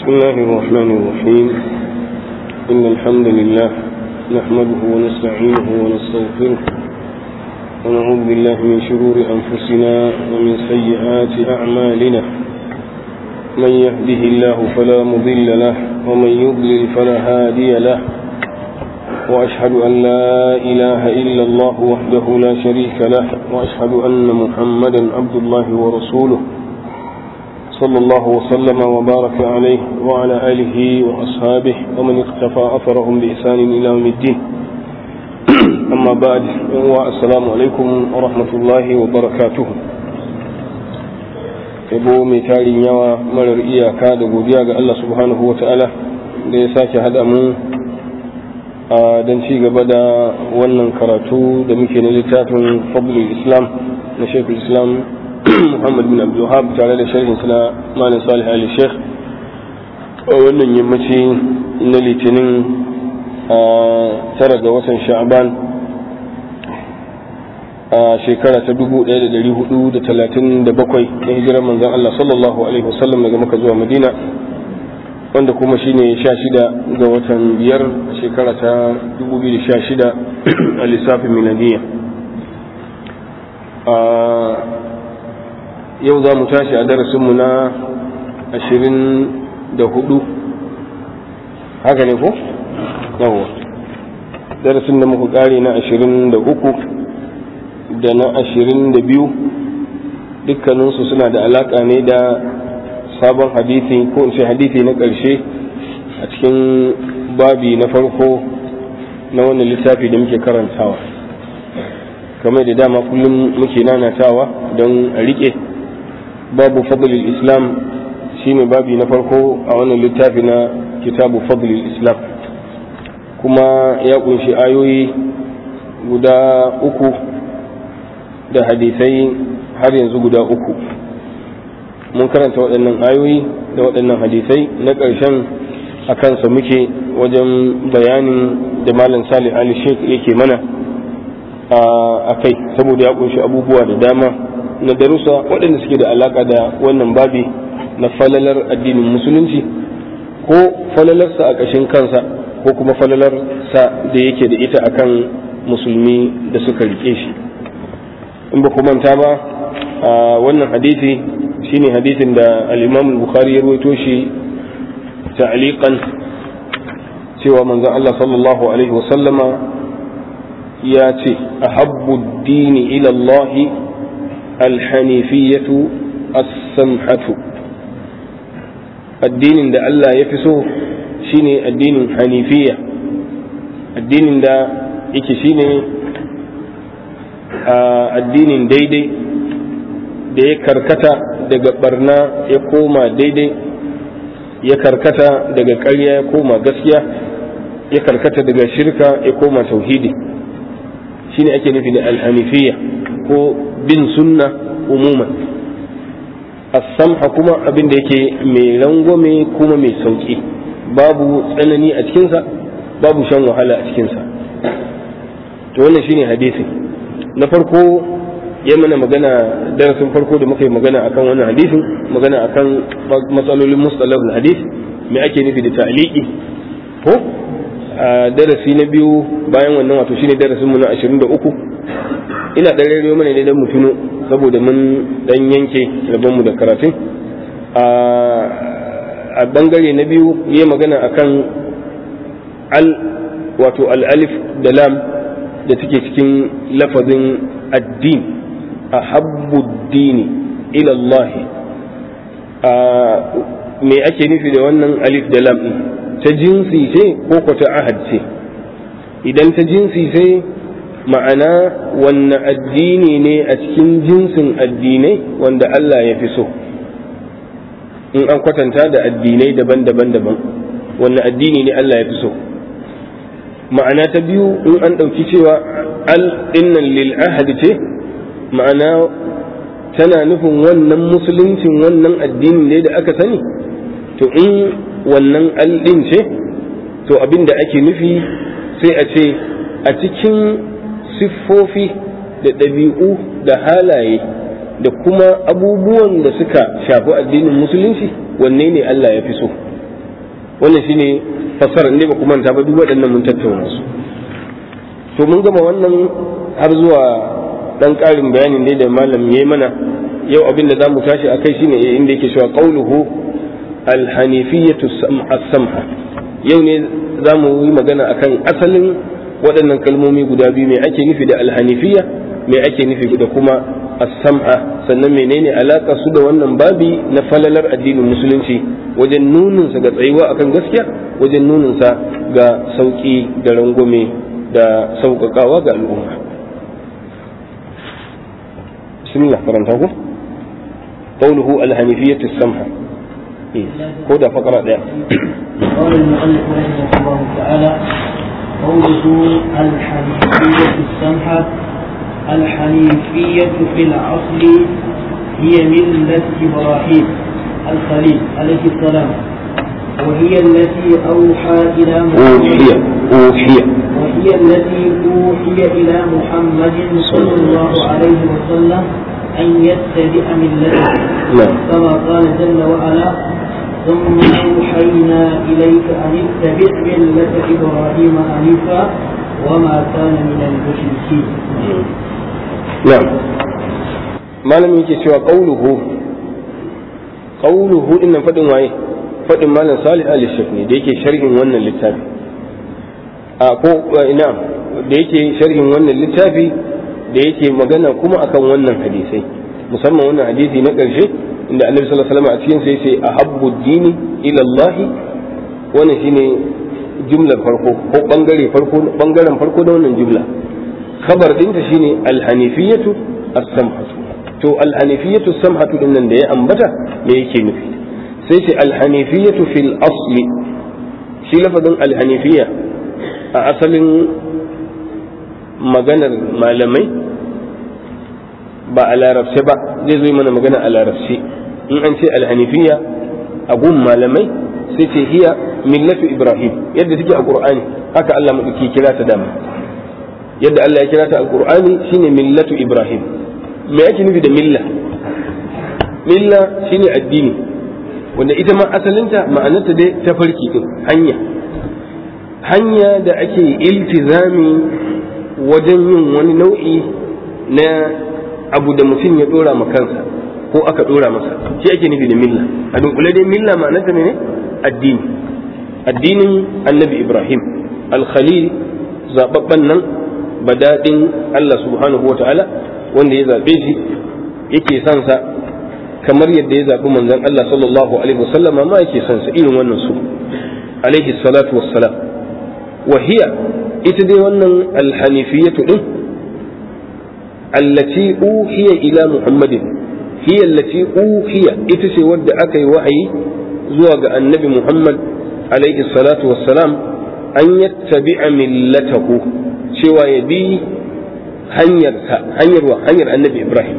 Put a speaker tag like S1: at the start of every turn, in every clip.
S1: بسم الله الرحمن الرحيم إن الحمد لله نحمده ونستعينه ونستغفره ونعوذ بالله من شرور أنفسنا ومن سيئات أعمالنا من يهده الله فلا مضل له ومن يضلل فلا هادي له وأشهد أن لا إله إلا الله وحده لا شريك له وأشهد أن محمدا عبد الله ورسوله صلى الله وسلم وبارك عليه وعلى آله وأصحابه ومن اقتفى أثرهم بإحسان إلى يوم الدين أما بعد السلام عليكم ورحمة الله وبركاته yabo mai tarin yawa marar iyaka da godiya ga Allah subhanahu wa ta'ala da ya sake haɗa mu don ci gaba da wannan karatu da muke na littafin fadlul islam na shekul islam muhammad bin abdulhab tare da sharhin suna malin salih ali sheikh a wannan yammaci na litinin a tara ga watan sha'aban a shekara ta 1437 na hijirar manzan allah sallallahu alaihi wasallam daga maka zuwa madina wanda kuma shine sha shida ga watan biyar shekara ta 2016 a lissafin miladiya yau za mu tashi a darasinmu na 24 haka ne ko? yawwa darasin da muka kare na 23 da na 22 dukkaninsu suna da alaka ne da sabon hadisi ko in ce hadisi na ƙarshe a cikin babi na farko na wannan littafi da muke karantawa kamar da dama kullum muke nanatawa don a riƙe babu fadlil islam shine babi na farko a wannan littafi na kitabu fadlil islam kuma ya kunshi ayoyi guda uku da hadisai har yanzu guda uku mun karanta waɗannan ayoyi da waɗannan hadisai na ƙarshen a kansa muke wajen bayanin da malam salih ali sheikh yake mana a kai saboda ya kunshi abubuwa da dama na darussa waɗanda suke da alaƙa da wannan babi na falalar addinin musulunci ko falalarsa a ƙashin kansa ko kuma falalarsa da yake da ita akan musulmi da suka riƙe shi in ba ku manta ba wannan hadisi shine hadisin da al-Imam al-Bukhari ya rawaito shi ta'liqan cewa manzon Allah sallallahu alaihi wa sallama ya ce ahabbu ad-din ila Allah al-hanifiyyatu as-samhatu addinin da Allah ya fi so shine addinin hanifiyya addinin da yake shine addinin daidai da ya karkata daga barna ya koma daidai ya karkata daga ƙarya ya koma gaskiya ya karkata daga shirka ya koma tauhidi shine ake nufi da alhanifiyya ko bin sunna umuman as-samha kuma abin da yake mai rangwame kuma mai sauki babu tsanani a cikinsa babu shan wahala a cikinsa to wannan shine hadisi na farko ya mana magana darasin farko da muka yi magana akan wannan hadisin magana akan matsalolin mustalahul hadis me ake nufi da ta'liqi ko darasi na biyu bayan wannan wato shine darasin mu na 23 ina dan rero mana ne dan mu tuno saboda mun dan yanke rabon mu da karatun a bangare na biyu yayi magana akan al wato al alif da lam da take cikin lafazin addini ahabbu dini ila Allah me ake nufi da wannan alif da lam ta jinsi ce ko ko ta ahad ce idan ta jinsi ce ma'ana wanne addini ne a cikin jinsin addinai wanda Allah ya fi so in an kwatanta da addinai daban-daban daban wanne addini ne Allah ya fi so ma'ana ta biyu in an ɗauki cewa al dinnan lil ahad ce ma'ana tana nufin wannan musuluncin wannan addinin ne da aka sani to in wannan aldin ce to abin da ake nufi sai a ce a cikin siffofi da ɗabi'u da halaye da kuma abubuwan da suka shafi addinin musulunci wanne ne Allah ya fi so wannan shine fasara ne ba kuma manta ba duk waɗannan mun tattauna su to mun gama wannan har zuwa dan ƙarin bayanin dai da malam yayi mana yau abin da zamu tashi akai shine inda yake cewa qauluhu al-hanifiyatu as-samha yau ne zamu yi magana akan asalin waɗannan kalmomi guda biyu me ake nufi da al-hanifiyya me ake nufi da kuma as-sam'a sannan menene alaka su da wannan babi na falalar addinin musulunci wajen nunin sa ga tsayuwa akan gaskiya wajen nunin sa ga sauki da rangwame da sauƙaƙawa ga al'umma bismillah karanta ku qawluhu al-hanifiyyatu as-samha ko da fakara daya
S2: قال المؤلف رحمه الله تعالى قوله الحنيفية السمحة الحنيفية في الأصل هي ملة إبراهيم الخليل عليه السلام وهي التي أوحى إلى
S1: أوحي أوحي
S2: وهي التي أوحي إلى محمد صلى الله عليه وسلم أن يتبع ملته
S1: نعم
S2: كما قال جل وعلا ثم أوحينا إليك أن اتبع ملة إبراهيم حنيفا وما كان من المشركين
S1: na'am malamin yake cewa qauluhu qauluhu din nan fadin waye fadin malam salih ali shek ne da yake sharhin wannan littafi a ko ina da yake sharhin wannan littafi da yake magana kuma akan wannan hadisai musamman wannan hadisi na karshe inda annabi sallallahu alaihi wasallam a cikin sai sai ahabbu dini ila Allah wannan shine jumlar farko ko bangare farko bangaren farko da wannan jumla khabar dinta shine alhanifiyatu as-samhatu to alhanifiyatu as-samhatu din nan da ya ambata me yake nufi sai ce alhanifiyatu fil asli shi lafazin alhanifiya a asalin maganar malamai ba a larabce ba zai zo mana magana a larabce in an ce alhanifiya a gun malamai sai ce hiya millatu ibrahim yadda take a qur'ani haka Allah madauki kira ta dama yadda Allah ya kira ta alqur'ani shine millatu ibrahim me ake nufi da milla milla shine addini wanda ita ma asalinta ma'anarta dai ta farki din hanya hanya da ake iltizami wajen yin wani nau'i na abu da mutum ya dora ma kansa ko aka dora masa shi ake nufi da milla a dunkule dai milla ma'anarta ne addini addinin annabi ibrahim al-khalil zababban nan badadin Allah subhanahu wa ta'ala wanda ya zaɓe shi yake son sa kamar yadda ya zaɓi manzon Allah sallallahu alaihi wasallam ma yake son sa irin wannan su alaihi salatu wassalam wa hiya ita dai wannan alhanifiyatu din allati uhiya ila muhammadin hiya allati uhiya ita ce wadda aka yi wa'ayi zuwa ga annabi muhammad alaihi salatu wassalam an yattabi'a millatahu cewa ya bi hanyarsa hanyar wa hanyar annabi ibrahim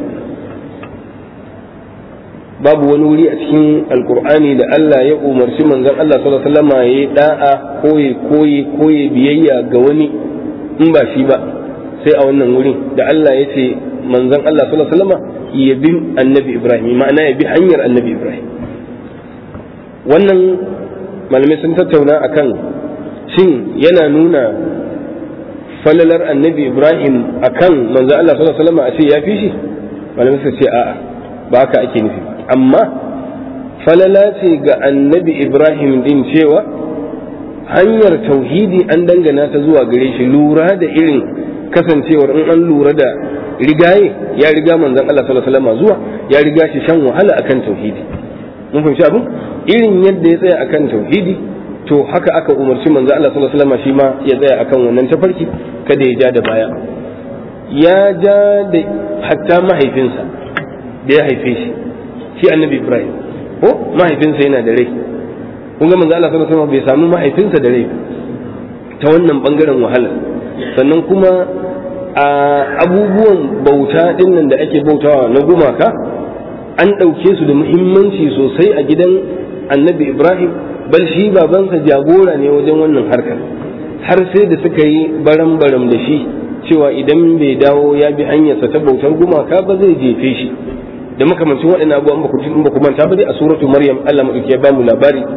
S1: babu wani wuri a cikin alkur'ani da Allah ya umarci manzon Allah sallallahu alaihi wasallam ya yi da'a koyi koyi koyi biyayya ga wani in ba shi ba sai a wannan wurin da Allah ya ce manzon Allah sallallahu alaihi wasallam ya bi annabi ibrahim ma'ana ya bi hanyar annabi ibrahim wannan malamai sun tattauna akan shin yana nuna falalar annabi ibrahim akan manzo Allah sallallahu alaihi wasallam a ce ya fi shi malamai suka ce a'a ba haka ake nufi amma falala ce ga annabi ibrahim din cewa hanyar tauhidi an dangana ta zuwa gare shi lura da irin kasancewar in an lura da rigaye ya riga manzon Allah sallallahu alaihi wasallam zuwa ya riga shi shan wahala akan tauhidi mun fahimci abin irin yadda ya tsaya akan tauhidi to haka aka umarci manzo Allah sallallahu alaihi wasallam shi ma ya tsaya akan wannan tafarki kada ya ja da baya ya ja da hatta mahaifinsa da ya haife shi shi annabi Ibrahim ko mahaifinsa yana da rai kun ga manzo Allah sallallahu alaihi wasallam bai samu mahaifinsa da rai ta wannan bangaren wahala sannan kuma a abubuwan bauta dinnan da ake bautawa na gumaka an ɗauke su da muhimmanci sosai a gidan annabi Ibrahim bal shi babansa jagora ne wajen wannan harkar har sai da suka yi baram-baram da shi cewa idan bai dawo ya bi hanyarsa ta bautar gumaka ba zai jefe shi da makamancin waɗannan abubuwan ba ku ba ku manta ba dai a suratu maryam Allah madauki ya bamu labari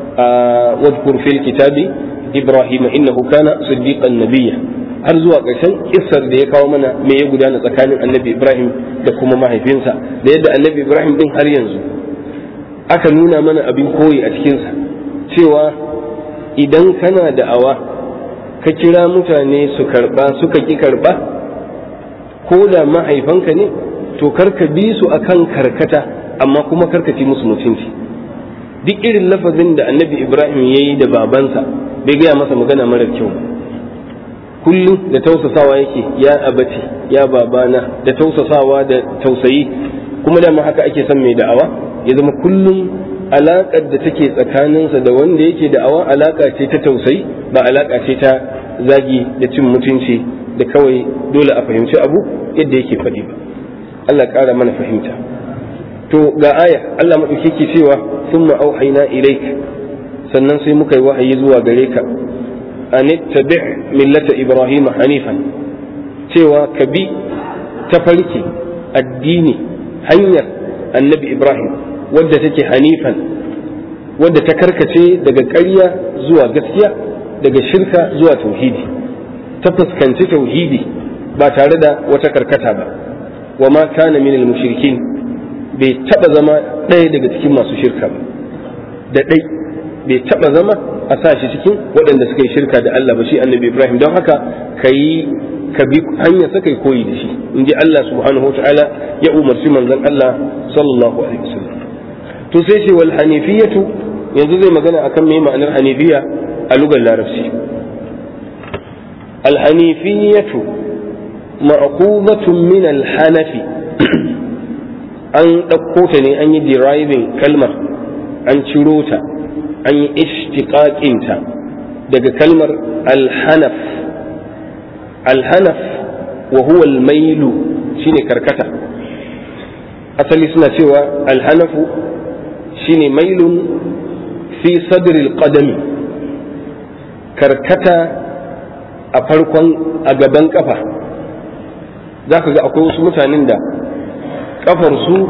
S1: wadkur fil kitabi ibrahim innahu kana siddiqan nabiyya har zuwa ƙarshen kissar da ya kawo mana me ya gudana tsakanin annabi ibrahim da kuma mahaifinsa da yadda annabi ibrahim din har yanzu aka nuna mana abin koyi a cikinsa cewa idan kana da'awa ka kira mutane su karba suka ki karba ko da mahaifanka ne to karka bi su akan karkata amma kuma karka ci musu mutunci duk irin lafazin da annabi ibrahim ya yi da babansa bai gaya masa magana mara kyau kullum da tausasawa yake ya abati ya babana da tausasawa da tausayi kuma dama haka ake son mai da'awa ya zama kullum alaƙar da take tsakaninsa da wanda yake da'awa alaƙa ce ta tausayi ba alaƙa ce ta zagi da cin mutunci da kawai dole a fahimci abu yadda yake faɗi ba Allah ƙara mana fahimta to ga aya Allah maɗauki ke cewa sun auhaina ilaik sannan sai muka yi wahayi zuwa gare ka an tabi' millata ibrahim hanifan cewa ka bi tafarki addini hanyar annabi ibrahim wadda take hanifan wadda ta karkace daga ƙarya zuwa gaskiya daga shirka zuwa tauhidi ta fuskanci tauhidi ba tare da wata karkata ba wa ma kana minal mushrikin bai taba zama ɗaya daga cikin masu shirka ba da ɗai bai taba zama a sa shi cikin waɗanda suka yi shirka da Allah ba shi annabi Ibrahim don haka ka yi ka bi hanya sa kai koyi da shi in ji Allah subhanahu wa ta'ala ya umarci manzon Allah sallallahu alaihi wasallam to sai ce wal hanifiyatu yanzu zai magana akan me ma'anar hanifiya a lugar larabci al hanifiyatu ma'qudatun min al hanafi an ɗauko ta ne an yi deriving kalmar an ciro ta an yi ishtiqaqinta daga kalmar alhanaf alhanaf wa huwa almailu shine karkata asali suna cewa alhanafu shine mailun fi sadril qadami karkata a farkon a gaban kafa za ka ga akwai wasu mutanen da kafarsu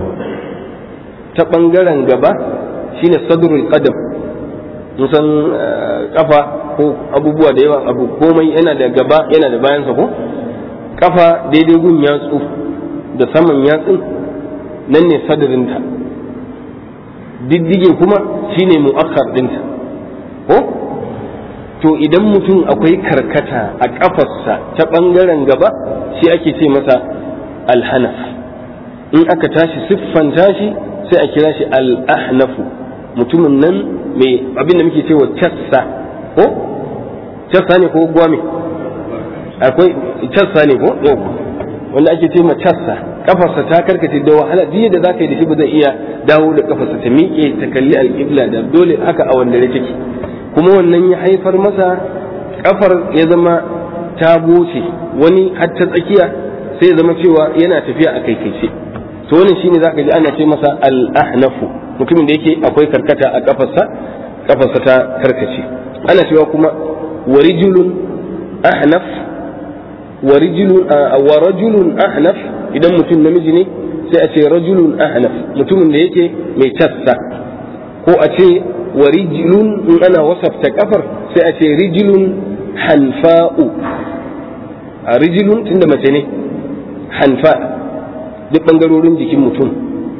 S1: ta ɓangaren gaba shine sadrul qadam san kafa ko abubuwa da yawa abu komai yana da gaba yana da bayansa ko kafa daidai gun yatsu da saman yatsun nan ne sadrinta diddige kuma shine mu'akkar dinta ko to idan mutum akwai karkata a kafarsa ta ɓangaren gaba shi ake ce masa alhanaf in aka tashi siffanta shi sai a kira shi al-ahnafu mutumin nan mai abin da muke cewa cassa ko cassa ne ko gwame akwai cassa ne ko yau wanda ake ce ma cassa kafarsa ta karkace da wahala duk da zaka yi da shi ba zai iya dawo da kafarsa ta miƙe ta kalli al-qibla da dole haka a wanda take kuma wannan ya haifar masa kafar ya zama ta goce wani har ta tsakiya sai ya zama cewa yana tafiya a kaikaice to wannan shine zaka ji ana ce masa al-ahnafu mutumin da yake akwai karkata a kafarsa kafarsa ta karkace ana cewa kuma warijulun ahnaf warijulun wa rajulun ahnaf idan mutum namiji ne sai a ce rajulun ahnaf mutumin da yake mai tassa ko a ce warijulun in ana wasafta kafar sai a ce rijulun hanfa'u a rijulun tunda mace ne hanfa duk ɓangarorin jikin mutum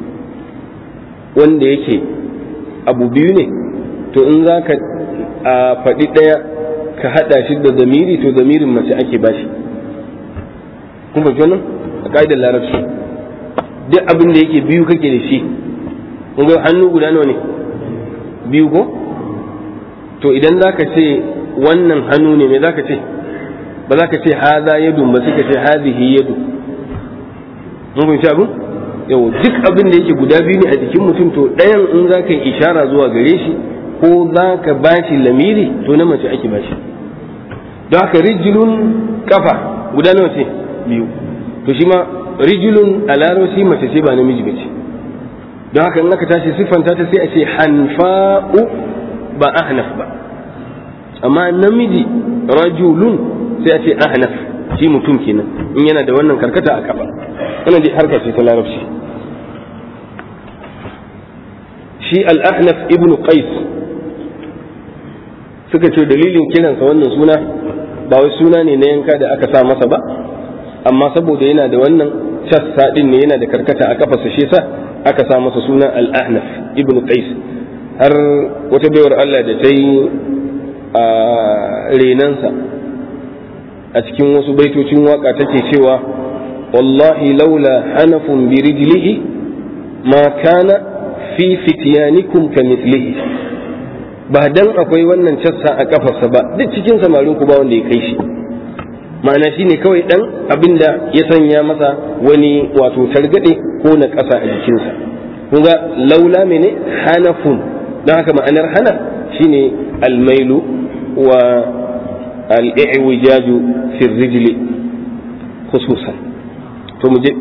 S1: wanda yake abu biyu ne to in za ka faɗi ɗaya ka haɗa shi da zamiri to zamirin mace ake bashi kun fahimci wannan a ƙa'idar larabci duk abin da yake biyu kake da shi kun ga hannu guda nawa ne biyu ko to idan za ka ce wannan hannu ne me za ka ce ba za ka ce haza yadun ba sai ka ce hazihi yadu mun fahimci abin yau duk abin da yake guda biyu ne a jikin mutum to ɗayan in za ka yi ishara zuwa gare shi ko za ka ba shi lamiri to na mace ake ba shi don haka rijilun kafa guda nawa ce biyu to shi ma rijilun a larabci mace ce ba namiji ba ce don haka in aka tashi siffanta ta sai a ce hanfa'u ba ahnaf ba amma namiji rajulun sai a ce ahnaf shi mutum kenan in yana da wannan karkata a kafa wannan dai harka ce ta larabci shi al-ahnaf ibnu qais suka ce dalilin kiransa wannan suna ba wai suna ne na yanka da aka sa masa ba amma saboda yana da wannan cassa din ne yana da karkata a kafarsa shi sa aka sa masa suna al-ahnaf ibn qais har wata baiwar Allah da ta yi a renansa a cikin wasu baitocin waka take cewa wallahi laula hanafun bi rijlihi ma kana fi fityanikum kamithlihi ba dan akwai wannan cassa a kafarsa ba duk cikin samarin ku ba wanda ya kai shi ma'ana shine kawai dan abinda ya sanya masa wani wato targade ko na ƙasa a jikinsa kunga laula mene hanafun don haka ma'anar hana shine almailu wa al'i'wijaju fi rijli khususan to mu je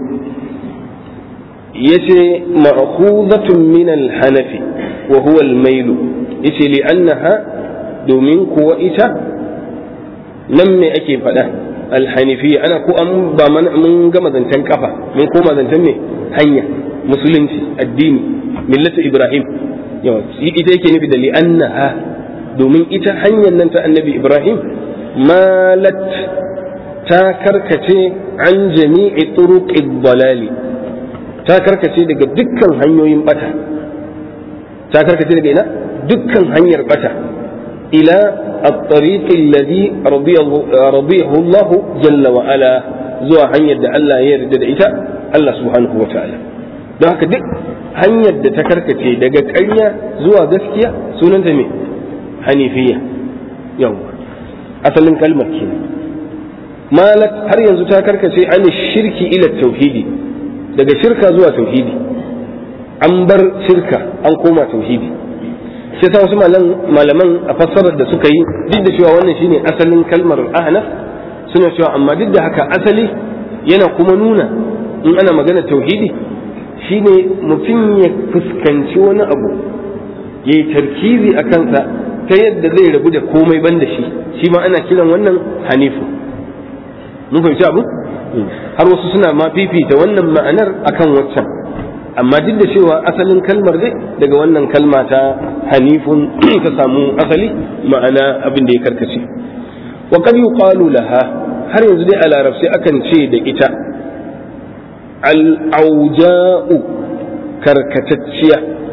S1: yace ma'khuzatun min al-hanafi wa huwa al-mailu yace li annaha domin kuwa ita nan me ake faɗa alhanifiya ana ko an ba mun gama zancen kafa mun koma zancen me hanya musulunci addini millatu ibrahim yawa ita yake nufi da li annaha domin ita hanyar nan ta annabi ibrahim malat ta karkace an jami'i turuqid dalali ta karkace daga dukkan hanyoyin bata ta karkace daga ina dukkan hanyar bata ila الطريق الذي رضيه الله جل وعلا zuwa hanyar da Allah ya yarda da ita Allah subhanahu wa ta'ala don haka duk hanyar da ta karkace daga ƙarya zuwa gaskiya sunanta me hanifiya yau asalin kalmar ke malat har yanzu ta karkace an shirki ila tauhidi daga shirka zuwa tauhidi an bar shirka an koma tauhidi shi yasa wasu malaman a fassarar da suka yi duk da cewa wannan shine asalin kalmar ahnaf suna cewa amma duk da haka asali yana kuma nuna in ana magana tauhidi shine mutum ya fuskanci wani abu ya yi tarkizi a kansa ta yadda zai rabu da komai ban da shi shi ma ana kiran wannan hanifu mun fahimci abu har wasu suna ma fifita wannan ma'anar akan waccan amma duk da cewa asalin kalmar dai daga wannan kalma ta hanifun ta samu asali ma'ana abin da ya karkace wa qad yuqalu laha har yanzu dai a larabci akan ce da ita al-auja'u karkatacciya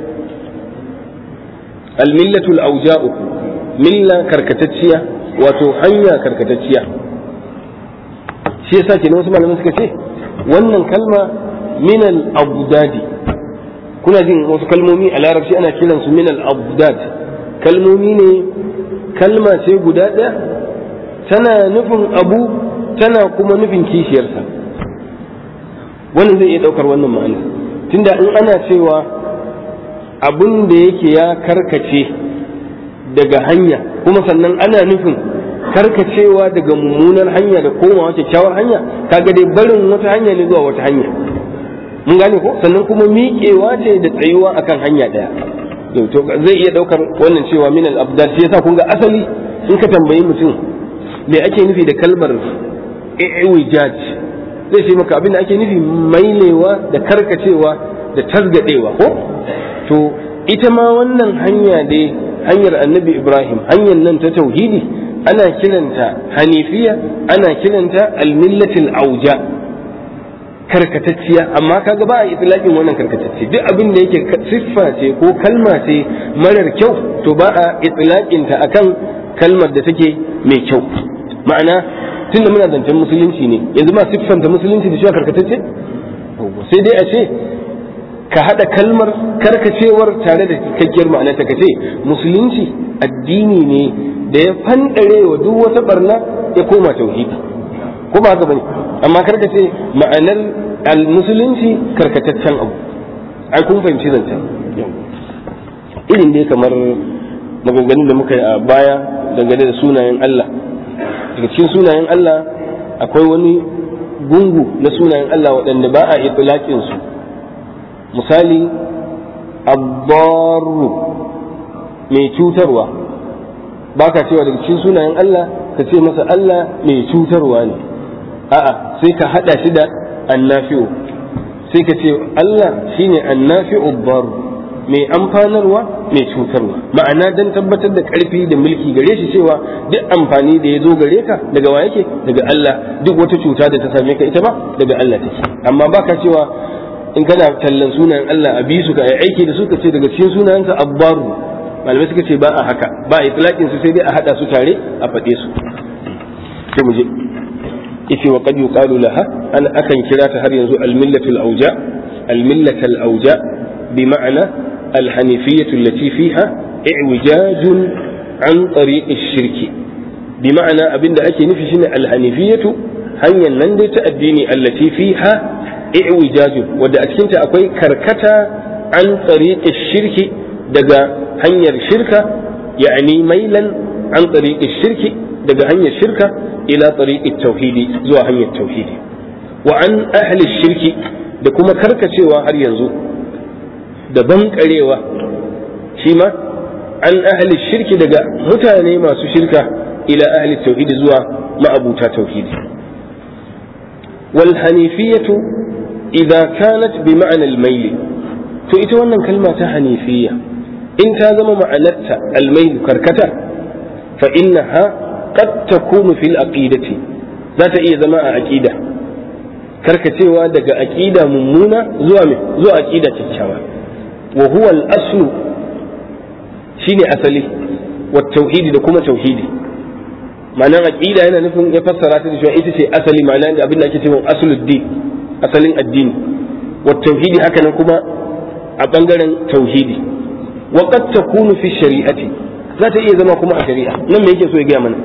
S1: al-millatu al-auja'u milla karkatacciya wato hanya karkatacciya shi yasa kenan wasu malaman suka ce wannan kalma min al-abdadi kuna jin wasu kalmomi a larabci ana kiran su min al-abdad kalmomi ne kalma ce guda ɗaya tana nufin abu tana kuma nufin kishiyarsa wannan zai iya ɗaukar wannan ma'ana tunda in ana cewa abun da yake ya karkace daga hanya kuma sannan ana nufin karkacewa daga mummunar hanya da komawa kyakkyawar hanya kaga dai barin wata hanya ne zuwa wata hanya mun gane ko sannan kuma miƙewa ce da tsayuwa akan hanya ɗaya to zai iya ɗaukar wannan cewa min al-abdal shi yasa kun ga asali in ka tambayi mutum me ake nufi da kalmar i'wijaj zai ce maka abin da ake nufi mailewa da karkacewa da tasgadewa ko to ita ma wannan hanya dai hanyar annabi ibrahim hanyar nan ta tauhidi ana kiranta hanifiya ana kiranta almillatil auja karkatacciya amma kaga ba a itlaqin wannan karkatacce duk abin da yake siffa ce ko kalma ce marar kyau to ba a itlaqin ta akan kalmar da take mai kyau ma'ana tunda muna zancen musulunci ne yanzu ma siffanta musulunci da shi karkatacce sai dai a ce ka haɗa kalmar karkacewar tare da cikakkiyar ma'ana ta kace musulunci addini ne da ya fandare wa duk wata barna ya koma tauhidi ko ba haka bane amma karka ce ma'anar al-musulunci karkataccen abu ai kun fahimci zancen irin dai kamar maganganun da muka yi a baya dangane da sunayen Allah daga cikin sunayen Allah akwai wani gungu na sunayen Allah waɗanda ba a itlaqin su misali abbaru mai cutarwa ba ka cewa daga cikin sunayen Allah ka ce masa Allah mai cutarwa ne a'a sai ka hada shi da annafi'u sai ka ce Allah shine annafi'u bar mai amfanarwa mai cutarwa ma'ana dan tabbatar da karfi da mulki gare shi cewa duk amfani da ya zo gare ka daga wa yake daga Allah duk wata cuta da ta same ka ita ba daga Allah take amma baka cewa in kana tallan sunayen Allah a bi su ka yi aiki da su ka ce daga cikin sunayensa abbaru malamai suka ce ba a haka ba a itlaqin su sai dai a hada su tare a faɗe su sai mu je yace wa qad yuqalu laha an akan kira ta har yanzu al-millatul auja al-millatul auja bi ma'ana al-hanifiyyah allati fiha i'wijaj an tariq ash-shirk bi ma'ana abinda ake nufi shine al-hanifiyyah hanyar nan dai ta addini allati fiha i'wijaj wadda a cikin ta akwai karkata an tariq ash-shirk daga hanyar shirka ya'ani mailan an tariq ash-shirk daga hanyar shirka ila tariqi tauhidi zuwa hanyar tauhidi wa an ahli shirki da kuma karkacewa har yanzu da bankarewa shi ma an ahli shirki daga mutane masu shirka ila ahli tauhidi zuwa ma'abuta tauhidi wal hanifiyatu idza kanat bi ma'na al mayl to ita wannan kalma ta hanifiyya in ta zama ma'anarta al mayl karkata fa innaha qad takunu fil aqidati za ta iya zama a aqida karkacewa daga aqida mummuna zuwa me zuwa aqida kyakkyawa wa huwa al aslu shine asali wa tauhidi da kuma tauhidi ma'anar aqida yana nufin ya fassara ta da cewa ita ce asali ma'ana da abin da ake cewa asuluddin asalin addini wa tauhidi haka nan kuma a bangaren tauhidi wa qad takunu fi shari'ati za ta iya zama kuma a shari'a nan me yake so ya gaya mana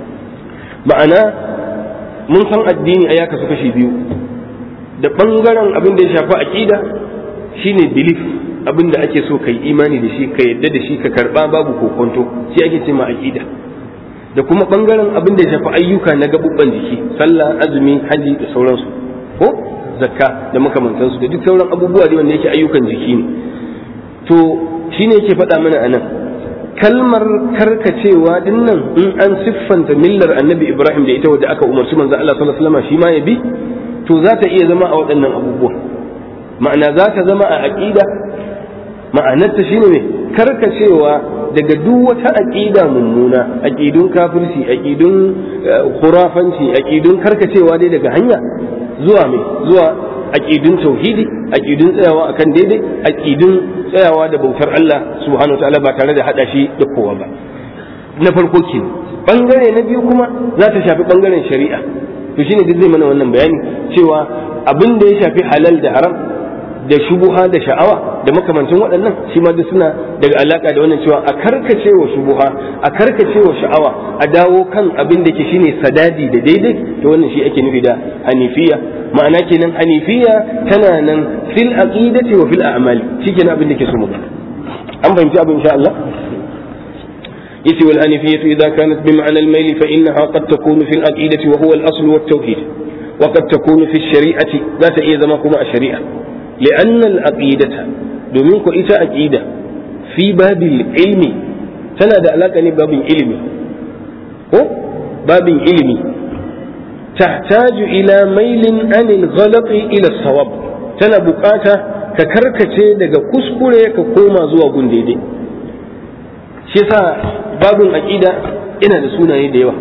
S1: ma'ana mun san addini a ya kasu kashi biyu da ɓangaren abin da ya shafi aƙida shine belief abin da ake so kai imani da shi ka yadda da shi ka karɓa babu kokonto shi ake ce ma aƙida da kuma ɓangaren abin da ya shafi ayyuka na gaɓuɓɓan jiki sallah azumi haji da sauransu ko zakka da makamantansu da duk sauran abubuwa da wanda yake ayyukan jiki ne to shine yake faɗa mana a nan kalmar karkacewa din nan in an siffanta millar annabi ibrahim da ita wadda aka umarci manzo Allah sallallahu alaihi wasallam shi ma ya bi to za ta iya zama a waɗannan abubuwa ma'ana za ta zama a aqida ma'anarta shine ne karkacewa daga duk wata aqida mummuna aqidun kafirci aqidun khurafanci aqidun karkacewa dai daga hanya zuwa mai zuwa aqidun tauhidi aqidun tsayawa akan daidai aqidun tsayawa da bautar Allah subhanahu wataala ba tare da hada shi da kowa ba na farko ke bangare na biyu kuma za ta shafi bangaren shari'a to shine duk zai mana wannan bayani cewa abin da ya shafi halal da haram da shubuha da sha'awa da makamancin waɗannan shi ma duk suna daga alaka da wannan cewa a karkace wa shubuha a karkace wa sha'awa a dawo kan abin da ke shine sadadi da daidai to wannan shi ake nufi da hanifiya ma'ana kenan hanifiya tana nan fil aqidati wa fil a'mali shikenan abin da ke so mu an fahimci abin insha Allah yace wal hanifiyatu idza kanat bi ma'na al mayl fa innaha qad takunu fil aqidati wa huwa al asl wa tawhid wa qad takunu fi shari'ati za ta iya zama kuma a shari'a li'anna al aqidata domin ko ita aqida fi babil ilmi tana da alaka ne babin ilimi ko babin ilimi تحتاج إلى ميل عن الغلط إلى الصواب tana bukata ka karkace daga kuskure ka koma zuwa gun daidai shi yasa babin aqida yana da sunaye da yawa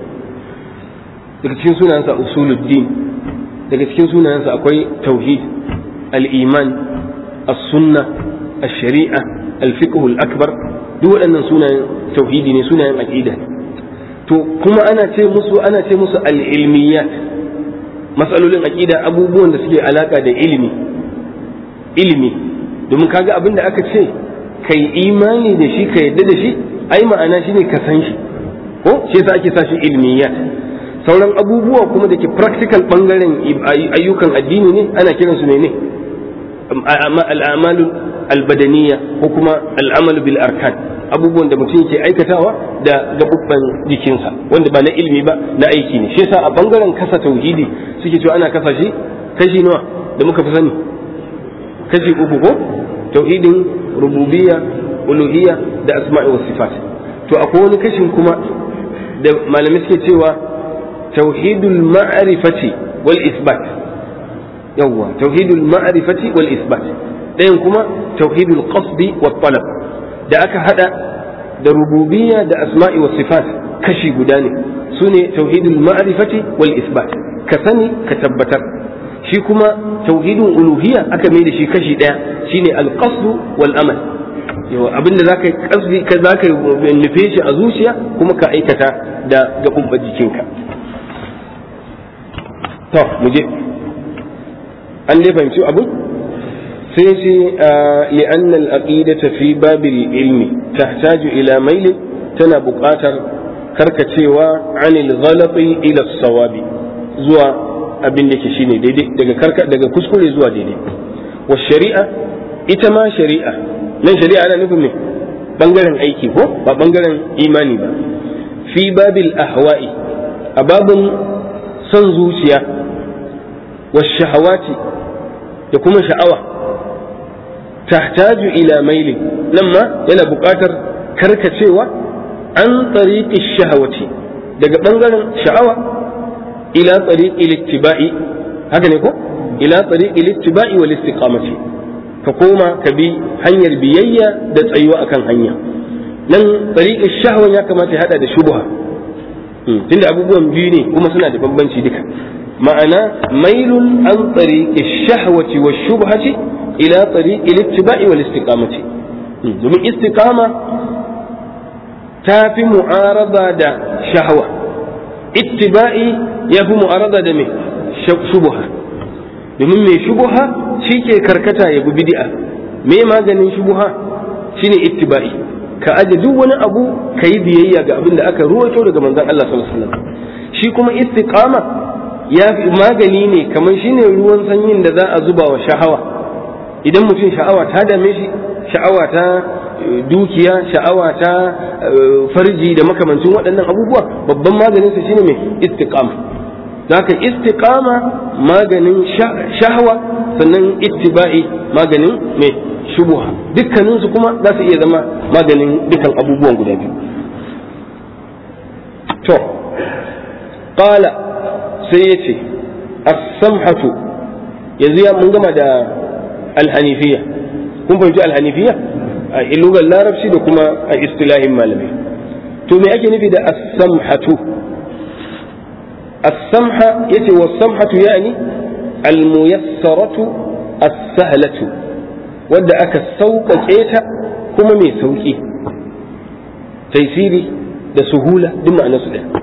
S1: daga cikin sunayensa usuluddin daga cikin sunayensa akwai tauhid al-iman as-sunna ash-shari'a al-fiqh al-akbar duk waɗannan sunayen tauhidi ne sunayen aqida ne to kuma ana ce musu ana ce musu al-ilmiyat matsalolin aqida abubuwan da suke alaka da ilimi ilimi domin kaga abin da aka ce kai imani da shi ka yadda da shi ai ma'ana shine ka san shi ko shi yasa ake sa shi ilmiyat sauran abubuwa kuma da ke practical bangaren ayyukan addini ne ana kiransu ne ne al'amalu albadaniya ko kuma al'amalu bil arkan abubuwan da mutum ke aikatawa da gabubban jikinsa wanda ba na ilimi ba na aiki ne shi yasa a bangaren kasa tauhidi suke cewa ana kasa shi kashi nawa da muka fi sani kashi uku ko tauhidin rububiyya uluhiyya da asma'i was sifat to akwai wani kashin kuma da malamai suke cewa tauhidul ma'rifati wal isbat yawwa tauhidul ma'rifati wal isbat ɗayan kuma tauhidul qasdi wa talab da aka hada da rububiyya da asma'i wa sifat kashi guda ne su ne tauhidul ma'rifati wal isbat ka sani ka tabbatar shi kuma tauhidul uluhiyya aka mai da shi kashi ɗaya shine al qasdu wal amal yawa abinda zaka kasdi ka zaka nufe shi a zuciya kuma ka aikata da gabubban jikinka to mu je an dai fahimci abu sai ce li'an al-aqidata fi babil ilmi tahtaju ila mail tana buƙatar karkacewa anil ghalati ila sawabi zuwa abin da ke shine daidai daga karka daga kuskure zuwa daidai wa shari'a ita ma shari'a nan shari'a ana nufin me bangaren aiki ko ba bangaren imani ba fi babil ahwa'i a babin son zuciya wa shahawati da kuma sha'awa tahtaju ila maili nan ma yana buƙatar karkacewa an tsariƙi shahawati daga ɓangaren sha'awa ila tsariƙi littiba'i haka ne ko ila tsariƙi littiba'i wal istiqamati ka koma ka bi hanyar biyayya da tsayuwa akan hanya nan tsariƙin shahawan ya kamata ya hada da shubha tunda abubuwan biyu ne kuma suna da bambanci duka ma'ana mailun an tsariƙi shahwati wa shubhati ila tsariƙi littiba'i wal istiqamati domin istiqama ta fi mu'arada da shahwa ittiba'i ya fi mu'arada da mai shubha domin mai shubha shi ke karkata ya bi bid'a me maganin shubha shine ittiba'i ka aje duk wani abu ka yi biyayya ga abin da aka ruwaito daga manzon Allah sallallahu alaihi wasallam shi kuma istiqama ya fi magani ne kamar shine ruwan sanyin da za a zuba wa sha'awa idan mutum sha'awa ta dame shi sha'awa ta dukiya sha'awa ta farji da makamancin waɗannan abubuwa babban maganin sa shine mai istiqama zaka istiqama maganin shahwa sannan ittiba'i maganin mai shubuha dukkanin su kuma za su iya zama maganin dukkan abubuwan guda biyu to qala sai yace as-samhatu yanzu ya mun gama da al-hanifiyya kun fahimci al-hanifiyya a ilugar larabci da kuma a istilahin malamai to me ake nufi da as-samhatu as-samha yace wa samhatu yani al-muyassaratu as-sahlatu wadda aka sauƙaƙe ta kuma mai sauƙi taisiri da suhula duk ma'ana su ɗaya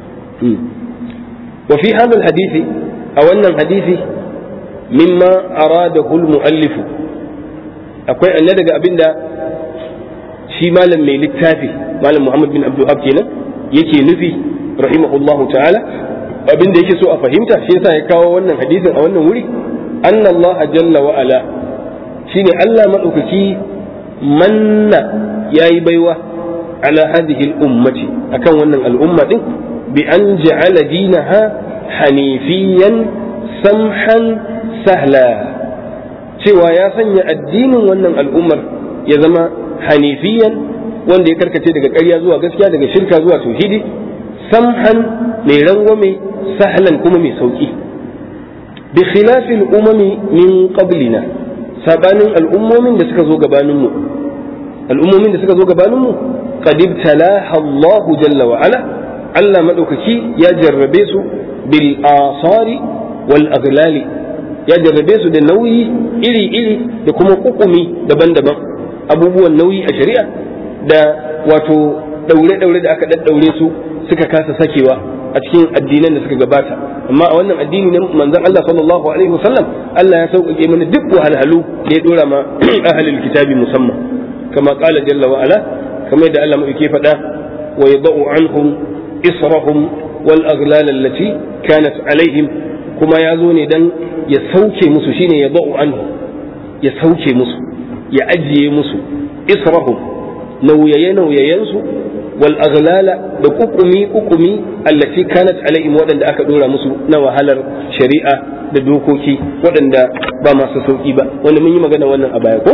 S1: wa fi hadha hadisi a wannan hadisi mimma aradahu al-muallifu akwai anna daga abinda shi malam mai littafi malam Muhammad bin Abdul kenan yake nufi rahimahullahu ta'ala abinda yake so a fahimta shi yasa ya kawo wannan hadisin a wannan wuri anna Allah jalla wa ala shine Allah madaukaki manna yayi baiwa ala hadhihi al-ummati akan wannan al'umma din bi an ja'ala dinaha hanifiyan samhan sahla cewa ya sanya addinin wannan al'ummar ya zama hanifiyan wanda ya karkace daga ƙarya zuwa gaskiya daga shirka zuwa tauhidi samhan mai rangwame sahlan kuma mai sauki bi khilafil umami min qablina sabanin al'ummomin da suka zo gabaninmu al'ummomin da suka zo gabaninmu qad ibtalaha Allah jalla wa ala Allah madaukaki ya jarrabe su bil asari wal aghlali ya jarrabe su da nauyi iri-iri da kuma kukumi daban-daban abubuwan nauyi a shari'a da wato daure-daure da aka daddaure su suka kasa sakewa a cikin addinan da suka gabata amma a wannan addini na manzon Allah sallallahu alaihi wasallam Allah ya sauƙaƙe mana duk wahalhalu da ya dora ma ahlul kitabi musamman kama qala jalla wa ala kamar yadda Allah mai faɗa wa yadau anhum israhum wal aghlal allati kanat alaihim kuma ya zo ne dan ya sauke musu shine ya ba'u anhu ya sauke musu ya ajiye musu israhum nauyaye nauyayensu wal aghlala da kukumi kukumi allati kanat alaihim waɗanda aka dora musu na wahalar shari'a da dokoki waɗanda ba masu sauki ba wanda mun yi magana wannan a baya ko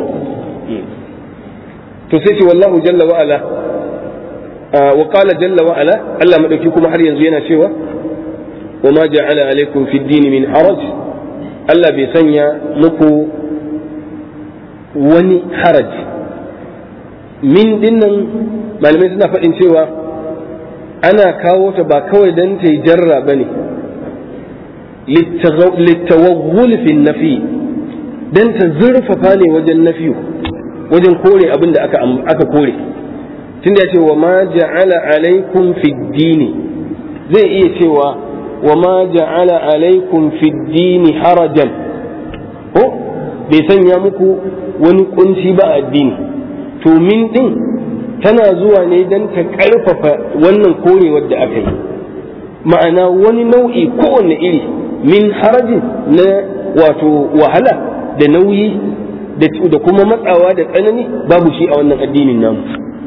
S1: to sai ce wallahu jalla wa ala wa qala jalla wa ala Allah madauki kuma har yanzu yana cewa وما جعل عليكم في الدين من حرج Allah bai sanya muku wani haraj min dinnan malamai suna faɗin cewa ana kawo ta ba kawai don ta yi jarra ba ne littawagul fi nafi don ta zurfafa ne wajen nafiyu wajen kore abin da aka kore tunda ya ce wa ma ja'ala alaikum fi dini zai iya cewa wa ma ja'ala alaikum fi dini harajan ko bai sanya muku wani kunci ba addini to min din tana zuwa ne don ta karfafa wannan korewar da aka yi ma'ana wani nau'i kowanne iri min harajin na wato wahala da nauyi da kuma matsawa da tsanani babu shi a wannan addinin namu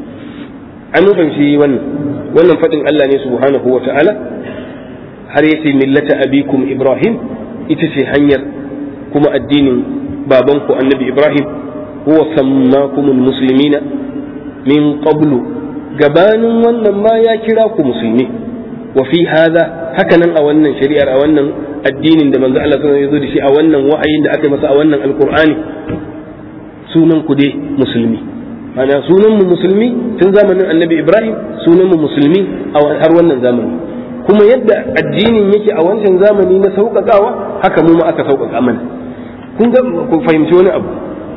S1: an fahimci wannan wannan faɗin Allah ne subhanahu wa ta'ala har yace millata abikum ibrahim ita ce hanyar kuma addinin babanku annabi ibrahim huwa sammakumul muslimina min qablu gabanin wannan ma ya kira ku musulmi wa fi hadha haka nan a wannan shari'ar a wannan addinin da manzo Allah sallallahu alaihi wasallam ya zo da shi a wannan wa'ayin da aka masa a wannan alqur'ani sunan ku dai musulmi ana sunan mu musulmi tun zamanin annabi ibrahim sunan mu musulmi a har wannan zamani kuma yadda addinin yake a wancan zamani na sauƙaƙawa haka mu ma aka sauƙaƙa mana kun ga ku fahimci wani abu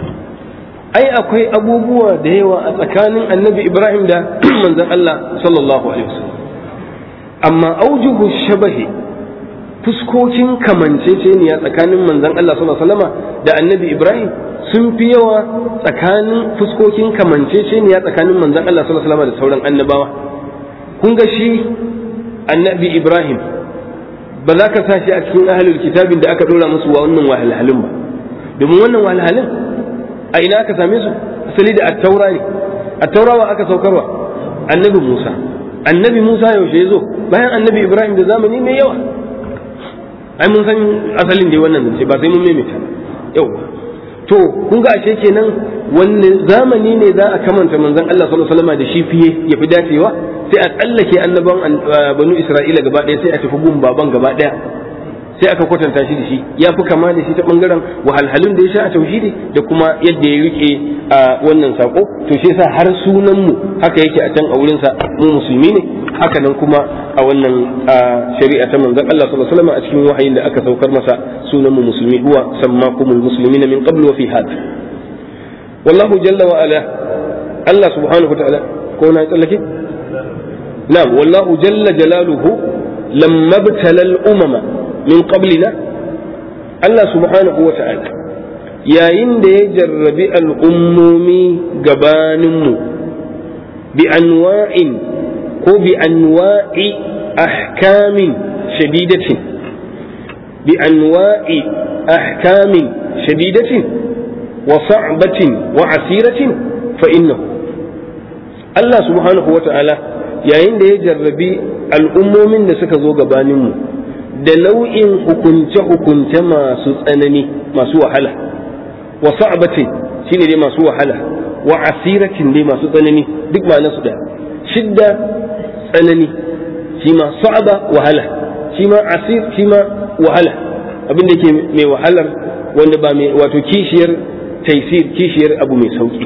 S1: ai akwai abubuwa da yawa a tsakanin annabi ibrahim da manzon allah sallallahu alaihi wasallam amma aujuhu shabahi fuskokin kamanceceniya tsakanin manzon allah sallallahu alaihi wasallama da annabi ibrahim sun fi yawa tsakanin fuskokin kamanceceniya tsakanin manzon allah sallallahu alaihi wasallama da sauran annabawa kun ga shi annabi ibrahim ba za ka sa shi a cikin ahlul kitabin da aka dora musu wa wannan wahalhalun ba domin wannan wahalhalun a ina aka same su asali da attaura ne attaura wa aka saukarwa annabi musa annabi musa yaushe ya zo bayan annabi ibrahim da zamani mai yawa ai mun san asalin da wannan zance ba sai mun maimaita yau to kun ga ashe kenan wanne zamani ne za a kamanta manzon Allah sallallahu alaihi wasallam da shi fiye ya fi dacewa sai a tsallake annaban banu Isra'ila gaba ɗaya sai a tafi gun baban gaba ɗaya sai aka kwatanta shi da shi ya fi kama da shi ta bangaren wahalhalun da ya sha a tauhidi da kuma yadda ya rike a wannan sako to shi yasa har sunan mu haka yake a can a wurin sa mu musulmi ne haka nan kuma a wannan shari'a ta manzon Allah sallallahu alaihi wasallam a cikin wahayin da aka saukar masa sunan mu musulmi huwa sammakumul muslimina min qablu wa fi hada wallahu jalla wa ala Allah subhanahu wa ta'ala ko na tsallake na'am wallahu jalla jalaluhu lamma btala al-umama min qablina Allah subhanahu wa ta'ala yayin da ya jarrabi al'ummomi gabaninmu bi anwa'in ko bi anwa'i ahkamin shadidatin bi anwa'i ahkamin shadidatin wa sa'batin wa asiratin fa innahu Allah subhanahu wa ta'ala yayin da ya jarrabi al'ummomin da suka zo gabaninmu da nau'in hukunce-hukunce masu tsanani masu wahala wa sa'batin shine dai masu wahala wa asiratin dai masu tsanani duk ma nasu da shidda tsanani shi ma sa'aba wahala shi ma asir shi ma wahala abin da ke mai wahalar wanda ba mai wato kishiyar taisir kishiyar abu mai sauki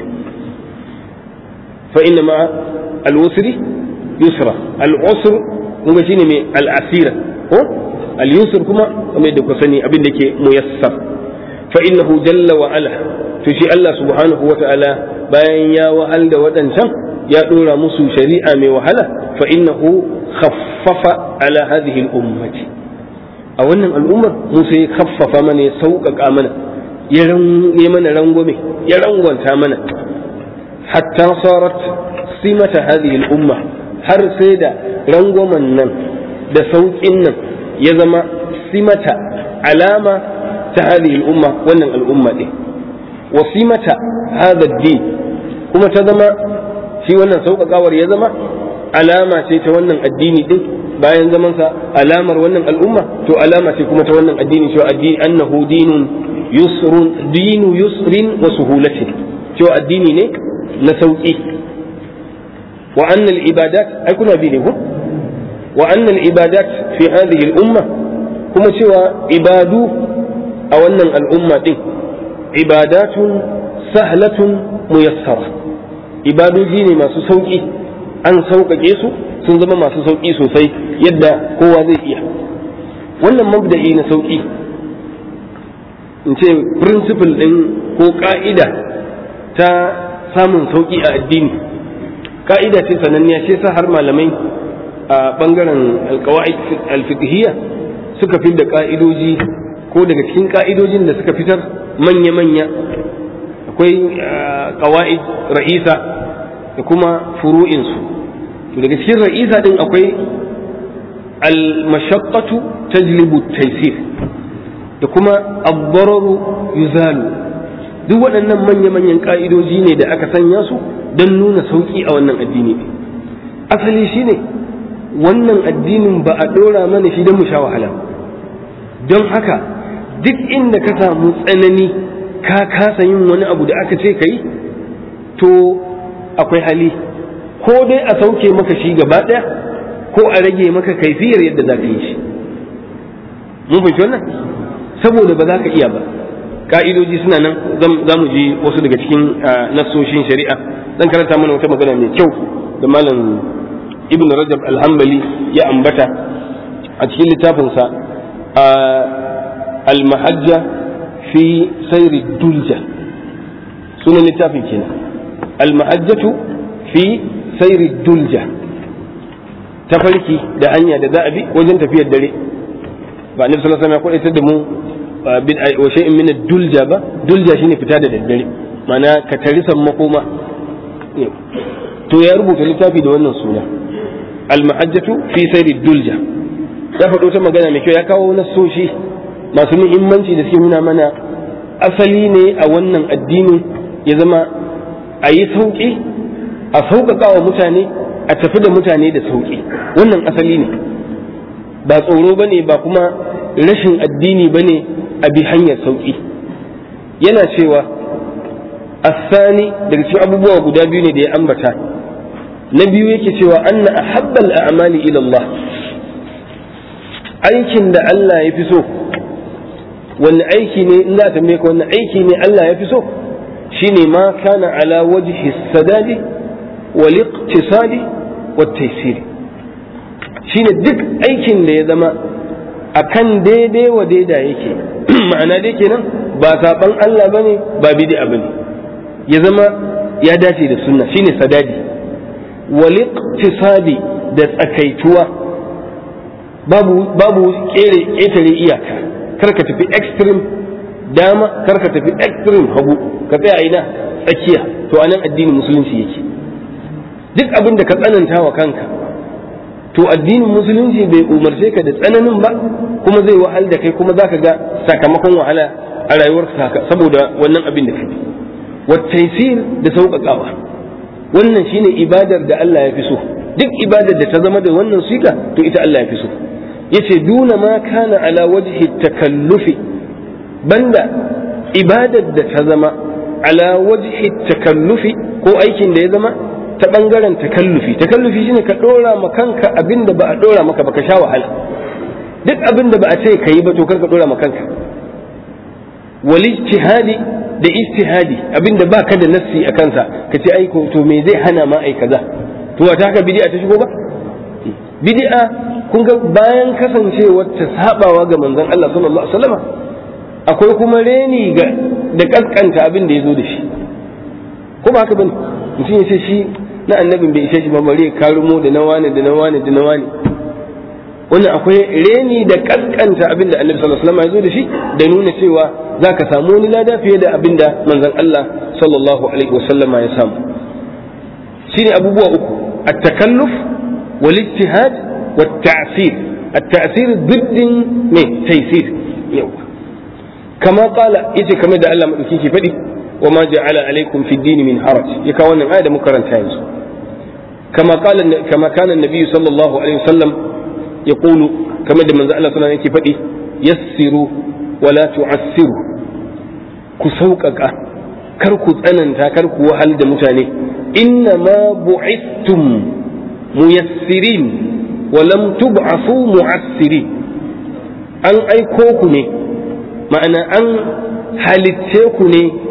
S1: fa inna ma al-usri yusra al-usr kuma shine mai al-asira ko al-yusr kuma kamar da ku sani abin da ke muyassar fa innahu jalla wa ala to shi Allah subhanahu wa ta'ala bayan ya wahal da waɗancan ya ɗora musu shari'a mai wahala fa innahu khaffafa ala hadhihi al-ummati a wannan al'ummar mu sai khaffafa mana ya sauƙaƙa mana ya mana rangwame ya rangwanta mana hatta sarat simata hadhihi al-umma har sai da rangwamen nan da sauƙin nan ya zama simata alama ta hadhihi al-umma wannan al'umma ɗin wa simata hadha din kuma ta zama shi wannan sauƙaƙawar ya zama alama ce ta wannan addini din bayan zamansa alamar wannan al'umma to alama ce kuma ta wannan addini cewa addini annahu dinun yusrun dinu yusrin wa suhulatin cewa addini ne na sauƙi wa anna al-ibadat ai kuna bi ne ko wa anna al-ibadat fi hadhihi al-umma kuma cewa ibadu a wannan al'umma din ibadatun sahlatun muyassara ibadoji ne masu sauƙi an sauƙaƙe su sun zama masu sauƙi sosai yadda kowa zai iya wannan mabda'i na sauƙi in ce principle ɗin ko ƙa'ida ta samun sauƙi a addini ƙa'ida ce sananniya ce sa har malamai a ɓangaren alƙawa'id alfiqhiyya suka fi da ƙa'idoji ko daga cikin ƙa'idojin da suka fitar manya-manya akwai ƙawa'id ra'isa da kuma furu'insu daga cikin ra'isa din akwai al-mashaqqatu tajlibu taysir da kuma ad-dararu yuzalu duk waɗannan manya-manyan ƙa'idoji ne da aka sanya su don nuna sauƙi a wannan addini asali shine wannan addinin ba a ɗora mana shi don mu sha wahala don haka duk inda ka samu tsanani ka kasa yin wani abu da aka ce ka yi to akwai hali ko dai a sauke maka shi gaba ɗaya ko a rage maka kaifiyar yadda za ka yi shi mun fahimci wannan saboda ba za ka iya ba ka'idoji suna nan za mu ji wasu daga cikin nassoshin shari'a zan karanta mana wata magana mai kyau da malam ibn rajab alhambali ya ambata a cikin littafinsa al-mahajja fi sayri dulja sunan littafin kenan al-mahajjatu fi sayri dulja tafarki da hanya da za a bi wajen tafiyar dare ba annabi sallallahu alaihi wasallam ya kwaitar da mu wa shay'in min dulja ba dulja shine fita da daddare mana ka tarisan makoma to ya rubuta littafi da wannan suna al-mahajjatu fi sayri dulja ya faɗo ta magana mai kyau ya kawo nasoshi masu muhimmanci da suke nuna mana asali ne a wannan addini ya zama a yi sauƙi a sauƙaƙa wa mutane a tafi da mutane da sauƙi wannan asali ne ba tsoro ba ne ba kuma rashin addini ba ne a bi hanyar sauƙi yana cewa asani daga cikin abubuwa guda biyu ne da ya ambata na biyu yake cewa anna ahabbal a'mali ila Allah aikin da Allah ya fi so wanne aiki ne in za ta tambaye ka wanne aiki ne Allah ya fi so shine ma kana ala wajhi sadadi wal iqtisadi wat taysir shine duk aikin da ya zama akan daidai wa daida yake ma'ana dai kenan ba saban Allah bane ba bid'a bane ya zama ya dace da sunna shine sadadi wal iqtisadi da tsakaituwa babu babu kere ketare iyaka kar ka tafi extreme dama kar ka tafi extreme hagu ka tsaya ina tsakiya to anan addinin musulunci yake duk abin da ka tsananta wa kanka to addinin musulunci bai umarce ka da tsananin ba kuma zai wahal da kai kuma zaka ga sakamakon wahala a rayuwar saboda wannan abin da kai wattaisir da sauƙaƙawa wannan shine ibadar da Allah ya fi so duk ibadar da ta zama da wannan siga to ita Allah ya fi so yace duna ma kana ala wajhi takallufi banda ibadar da ta zama ala wajhi takallufi ko aikin da ya zama ta bangaren takallufi takallufi shine ka dora ma kanka abin da ba a dora maka ba ka sha wahala duk abin da ba a ce ka yi ba to kar ka dora ma kanka wal ijtihadi da ijtihadi abin da ba ka da nassi a kansa ka ce ai to me zai hana ma ai kaza to wata haka bid'a ta shigo ba bid'a kun ga bayan kasancewar ta sabawa ga manzon Allah sallallahu alaihi wasallam akwai kuma reni ga da kaskanta abin da ya zo da shi ko ba haka bane mutum ya ce shi na annabin bai ishe shi ba bari karumo da na wani da na wani da na wani wannan akwai reni da kaskanta abin da annabi sallallahu alaihi wasallam ya zo da shi da nuna cewa za ka samu wani lada fiye da abin da manzon Allah sallallahu alaihi wasallam ya samu shine abubuwa uku at-takalluf wal ijtihad wat ta'sir at-ta'sir diddin ne taysir yawa kama qala yace kamar da Allah madauki ke faɗi wa ma ja'ala alaikum fi dini min haraj ya kawo wannan aya da muka karanta yanzu kama qala kama kana an-nabi sallallahu alaihi wasallam yaqulu kamar da manzo Allah sallallahu alaihi wasallam yake faɗi yassiru wa la tu'assiru ku sauƙaƙa kar ku tsananta kar ku wahal da mutane inna ma bu'istum muyassirin wa lam tub'asu mu'assirin an aiko ku ne ma'ana an halitce ku ne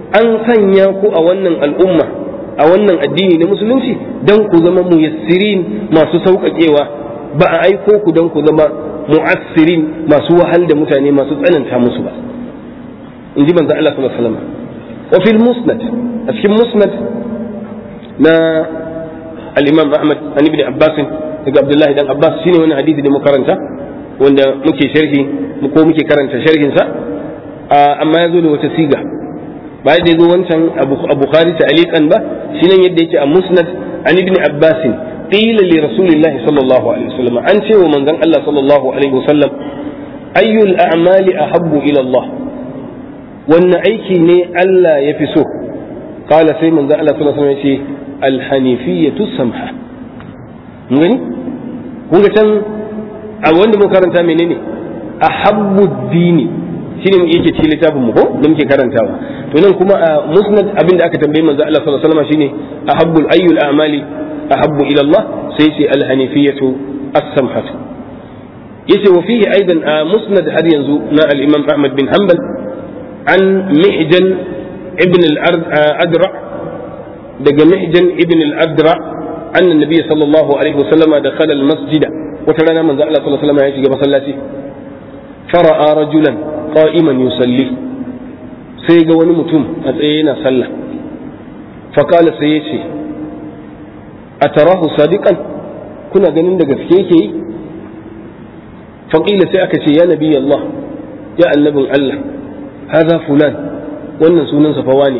S1: an sanya ku a wannan al'umma a wannan addini na musulunci dan ku zama muyassirin masu sauƙaƙewa ba a aiko ku dan ku zama mu'assirin masu wahal da mutane masu tsananta musu ba in ji manzo Allah sallallahu alaihi wasallam wa fil musnad a cikin musnad na al-imam Ahmad an ibn Abbas daga Abdullahi dan Abbas shine wani hadisi da muka karanta wanda muke sharhi ko muke karanta sharhin sa amma ya zo da wata siga bayan da ya zo wancan a Bukhari ta'aliqan ba shine yadda yake a musnad an ibn Abbas qila li rasulillah sallallahu alaihi wasallam an ce wa manzon Allah sallallahu alaihi wasallam ayyul a'mali ahabbu ila Allah wannan aiki ne Allah ya fi so qala sai manzon Allah sallallahu alaihi wasallam ya ce alhanifiyatu samha mun gani kun ga can a wanda muka karanta menene ahabbu dini shine yake cikin littafin mu ko da muke karantawa to nan kuma a musnad abinda aka tambaye manzo Allah sallallahu alaihi wasallam shine ahabbul ayyul a'mali ahabbu ila Allah sai ce alhanifiyatu as-samhatu yace wa fihi aidan a musnad har yanzu na al-imam Ahmad bin Hanbal an mihjan ibn al-adra daga mihjan ibn al-adra anna nabiy sallallahu alaihi wasallam dakhala al-masjid wata rana manzo Allah sallallahu alaihi wasallam ya shiga masallaci fara'a rajulan qa'iman yusalli sai ga wani mutum a tsaye yana sallah faqala sai ya ce atarahu sadiqan kuna ganin da gaske yake yi faqila sai aka ce ya nabi Allah ya annabin Allah hadha fulan wannan sunansa fa wani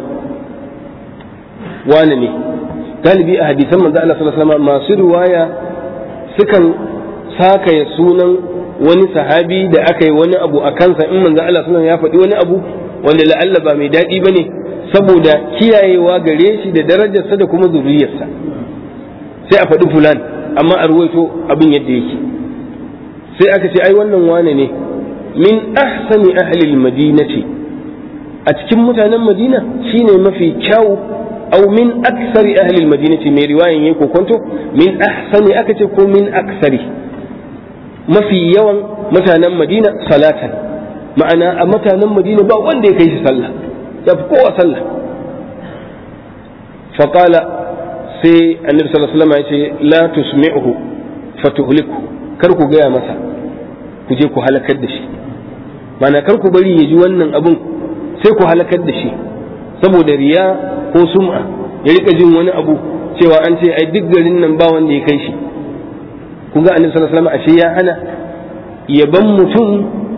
S1: wane ne galibi a hadisan manzo Allah sallallahu alaihi wasallam masu riwaya sukan sakaya sunan wani sahabi da aka yi wani abu a kansa in manzo Allah sallallahu ya faɗi wani abu wanda la'alla ba mai daɗi bane saboda kiyayewa gare shi da darajarsa da kuma zuriyarsa sai a faɗi fulan amma a ruwaito abin yadda yake sai aka ce ai wannan wane ne min ahsani ahli madinati a cikin mutanen madina shine mafi kyau aw min aksari ahli madinati mai riwayan yayi kokonto min ahsani aka ce ko min aksari mafi yawan mutanen madina salatan ma'ana a mutanen madina ba wanda ya kai shi sallah ya fi kowa sallah faƙala sai annabi sallallahu alaihi wasallam ya ce la tusmi'uhu fatuhliku kar ku gaya masa ku je ku halakar da shi ma'ana kar ku bari ya ji wannan abun sai ku halakar da shi saboda riya ko sum'a ya rika jin wani abu cewa an ce ai duk garin nan ba wanda ya kai shi kun ga annabi sallallahu alaihi wasallam ashe ya hana yaban mutum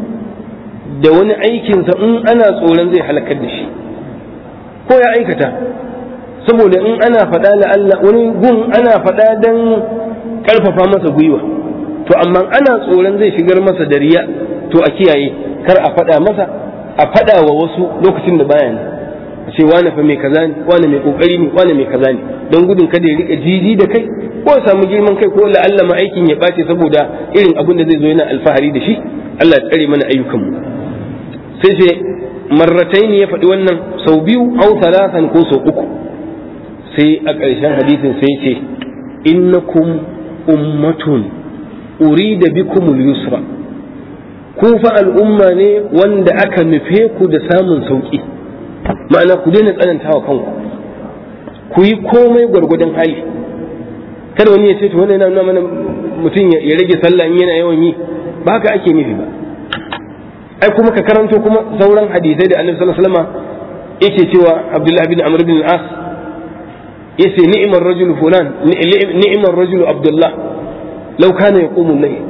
S1: da wani aikinsa in ana tsoron zai halakar da shi ko ya aikata saboda in ana faɗa la Allah wani gun ana faɗa dan ƙarfafa masa gwiwa to amma ana tsoron zai shigar masa da riya to a kiyaye kar a faɗa masa a faɗa wa wasu lokacin da baya ne a ce wane fa mai kaza ne wane mai kokari ne wane mai kaza ne don gudun kada ya rika jiji da kai ko ya samu girman kai ko la'alla ma aikin ya ɓace saboda irin abin da zai zo yana alfahari da shi Allah ya tsare mana ayyukanmu sai ce marratai ya faɗi wannan sau biyu au talatan ko sau uku sai a ƙarshen hadisin sai ce innakum ummatun urida bikumul yusra ku fa al'umma ne wanda aka nufe ku da samun sauƙi ma'ana ku daina tsanantawa kanku ku yi komai gwargwadon hali kada wani ya ce to wannan yana nuna mana mutum ya rage sallah in yana yawan yi ba haka ake nufi ba ai kuma ka karanto kuma sauran hadisai da annabi sallallahu alaihi wasallam yake cewa abdullahi bin amr bin al-as yace ni'mar rajul fulan ni'mar rajul abdullah law kana yaqumu al-layl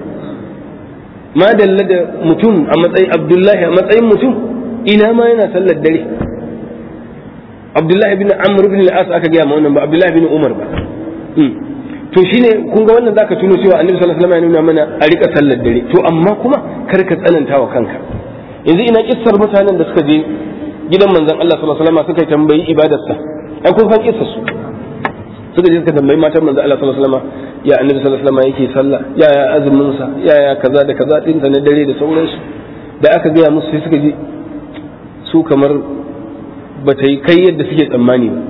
S1: ma dalla da mutum a matsayin abdullahi a matsayin mutum ina ma yana sallar dare abdullahi bin amr bin al-as aka gaya ma wannan ba abdullahi bin umar ba to shine kun ga wannan zaka tuno cewa annabi sallallahu alaihi wasallam ya nuna mana a rika sallar dare to amma kuma kar ka tsananta wa kanka yanzu ina kissar mutanen da suka je gidan manzon Allah sallallahu alaihi wasallam suka tambayi ibadarsa ai kun san kissar su suka je suka tambayi matan manzon Allah sallallahu alaihi wasallam ya annabi sallallahu alaihi wasallam yake sallah ya ya azumin sa ya ya kaza da kaza din na dare da sauransu da aka gaya musu sai suka ji su kamar ba ta yi kai yadda suke tsammani ba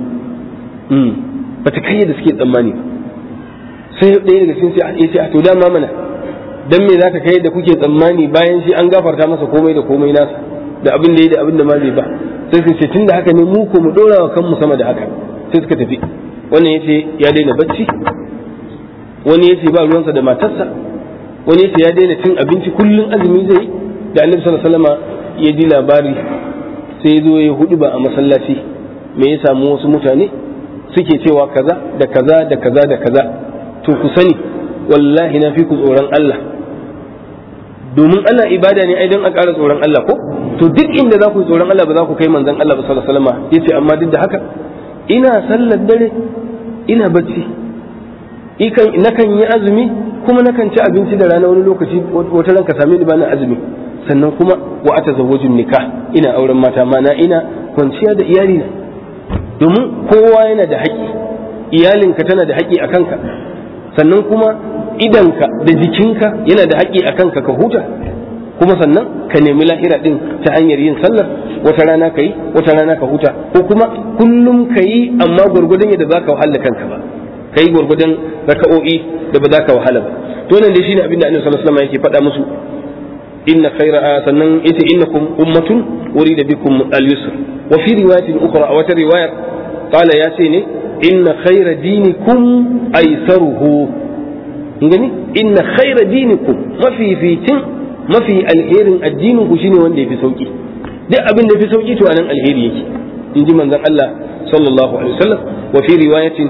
S1: ba ta kai yadda suke tsammani ba sai ɗaya daga cikin sai ya ce a to dama mana dan me zaka kai da kuke tsammani bayan shi an gafarta masa komai da komai nasa da abin da yi da abin da ma bai ba sai suka ce tunda haka ne mu ko mu dora wa kanmu sama da haka sai suka tafi wannan yace ya daina bacci wani yace ba ruwansa da matarsa wani yace ya daina cin abinci kullun azumi zai da annabi sallallahu alaihi wasallam ya ji labari sai ya zo ya hudu ba a masallaci me ya samu wasu mutane suke cewa kaza da kaza da kaza da kaza to ku sani wallahi na fi ku tsoron Allah domin ana ibada ne ai don a ƙara tsoron Allah ko to duk inda za ku yi tsoron Allah ba za ku kai manzon Allah ba sallallahu alaihi wasallam yace amma duk da haka ina sallar dare ina bacci ikan nakan yi azumi kuma nakan ci abinci da rana wani lokaci wata ranka same ni bana azumi sannan kuma wa atazawwajun nikah ina auren mata mana ina kwanciya da iyali na domin kowa yana da haƙƙi iyalinka tana da haƙƙi a kanka sannan kuma idanka da jikinka yana da haƙƙi a kanka ka huta kuma sannan ka nemi lahira din ta hanyar yin sallar wata rana ka yi wata rana ka huta ko kuma kullum ka yi amma gwargwadon yadda za ka wahala kanka ba ka yi gwargwadon raka'o'i da ba za ka wahala ba to nan dai shine abin da annabi sallallahu alaihi wasallam yake faɗa musu inna khayra sannan yace innakum ummatun urida bikum al-yusr wa fi riwayatin ukhra a wata riwayar qala ya ce ne inna khayra dinikum aysaruhu gani inna khayra dinikum mafificin mafi alherin addinin ku shine wanda yafi sauki duk abin da yafi sauki to anan alheri yake in ji manzon Allah sallallahu alaihi wasallam wa fi riwayatin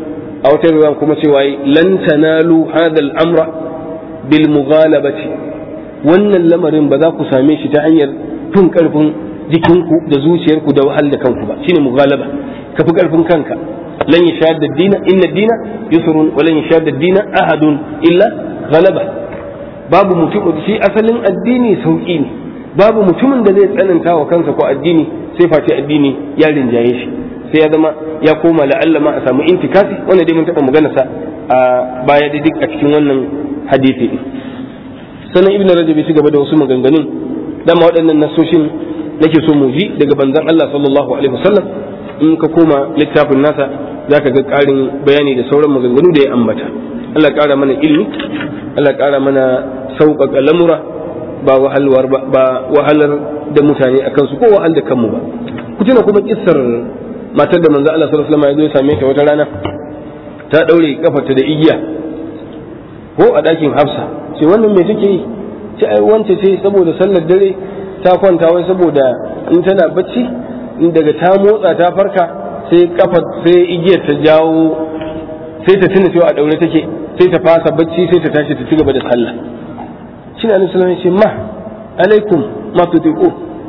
S1: a wata riwaya kuma cewa lan tanalu hadha al-amra bil mughalabati wannan lamarin ba za ku same shi ta hanyar fin karfin jikinku da zuciyarku da wahal da kanku ba shine mughalaba ka fi karfin kanka lan yashadda dina inna dina yusrun wa lan yashadda dina ahadun illa ghalaba babu mutum shi asalin addini sauki ne babu mutumin da zai tsananta wa kansa ko addini sai face addini ya rinjaye shi sai ya zama ya koma la'alla ma a samu intikasi wanda dai mun taɓa magana sa a baya da duk a cikin wannan hadisi sannan ibn rajab ya ci gaba da wasu maganganun dama waɗannan nasoshin nake so mu ji daga banzan Allah sallallahu alaihi wasallam in ka koma littafin nasa zaka ga ƙarin bayani da sauran maganganu da ya ambata Allah ƙara mana ilimi Allah ƙara mana sauƙaƙa lamura ba wahalwar ba wahalar da mutane a kansu ko wahal da kanmu ba ku tuna kuma kissar matar da manzo Allah sallallahu alaihi wasallam ya zo ya same ta wata rana ta daure kafarta da igiya ko a ɗakin Hafsa ce wannan me take yi ce ai wance ce saboda sallar dare ta kwanta wai saboda in tana bacci in daga ta motsa ta farka sai kafa sai igiyar ta jawo sai ta tuna cewa a daure take sai ta fasa bacci sai ta tashi ta ci gaba da sallah shi ne annabi ce ma alaikum ma tutiqu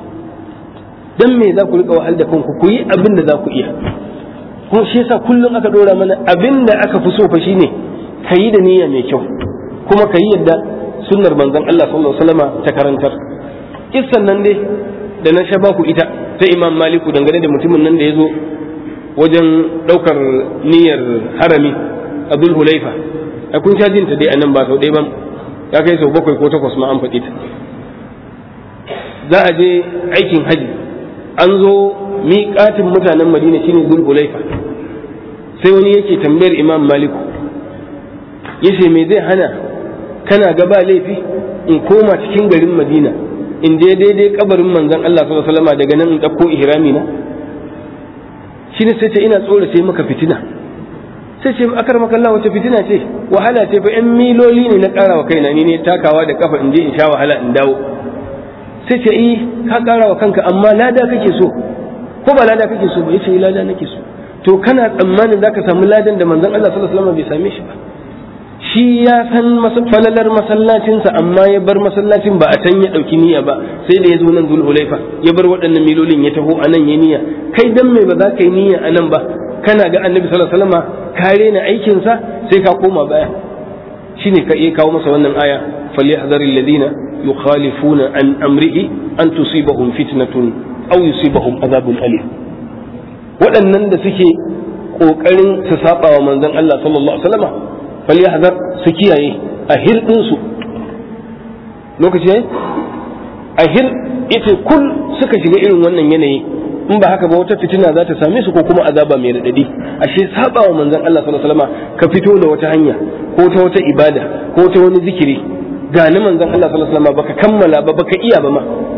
S1: dan me za ku rika wahal da kanku ku yi abin da za ku iya kuma shi yasa kullum aka dora mana abin da aka fi so fa shine kayi da niyya mai kyau kuma kayi yadda sunnar manzon Allah sallallahu alaihi wasallama ta karantar kissan nan dai da na sha baku ita ta Imam Maliku dangane da mutumin nan da ya zo wajen daukar niyyar harami Abdul Hulaifa a kun sha jinta dai anan ba sau ɗaya ba ya kai sau bakwai ko takwas ma an faɗi ta za a je aikin haji an zo miƙatin mutanen Madina shine Dhul Hulaifa sai wani yake tambayar Imam Maliku yace me zai hana kana ga ba laifi in koma cikin garin madina in je daidai kabarin manzon Allah sallallahu alaihi wasallam daga nan in dauko ihrami na shine sai ce ina tsorace maka fitina sai ce akar maka Allah wace fitina ce wahala ce fa yan miloli ne na karawa kaina ni ne takawa da kafa in je in sha wahala in dawo sai ce eh ka karawa kanka amma lada kake so ko ba lada kake so ba yace lada nake so to kana tsammanin zaka samu ladan da manzon Allah sallallahu alaihi wasallam bai same shi ba shi ya san falalar masallacinsa amma ya bar masallacin ba a can ya ɗauki niyya ba sai da ya zo nan zulhulaifa ya bar waɗannan milolin ya taho a nan ya niyya kai dan me ba za ka yi niyya a nan ba kana ga annabi sallallahu alaihi wasallam ka rena aikinsa sai ka koma baya shine ka iya kawo masa wannan aya falyahzaril ladina yukhalifuna an amrihi an tusibahum fitnatun aw yusibahum azabun alim waɗannan da suke ƙoƙarin su saba wa manzon Allah sallallahu alaihi wasallam falyahzar su kiyaye a hirɗinsu lokaci yayi a hir ita kul suka shiga irin wannan yanayi in ba haka ba wata fitina za ta same su ko kuma azaba mai radadi ashe saba wa manzon Allah sallallahu alaihi wasallam ka fito da wata hanya ko ta wata ibada ko ta wani zikiri ga ni manzon Allah sallallahu alaihi wasallam baka kammala ba baka iya ba ma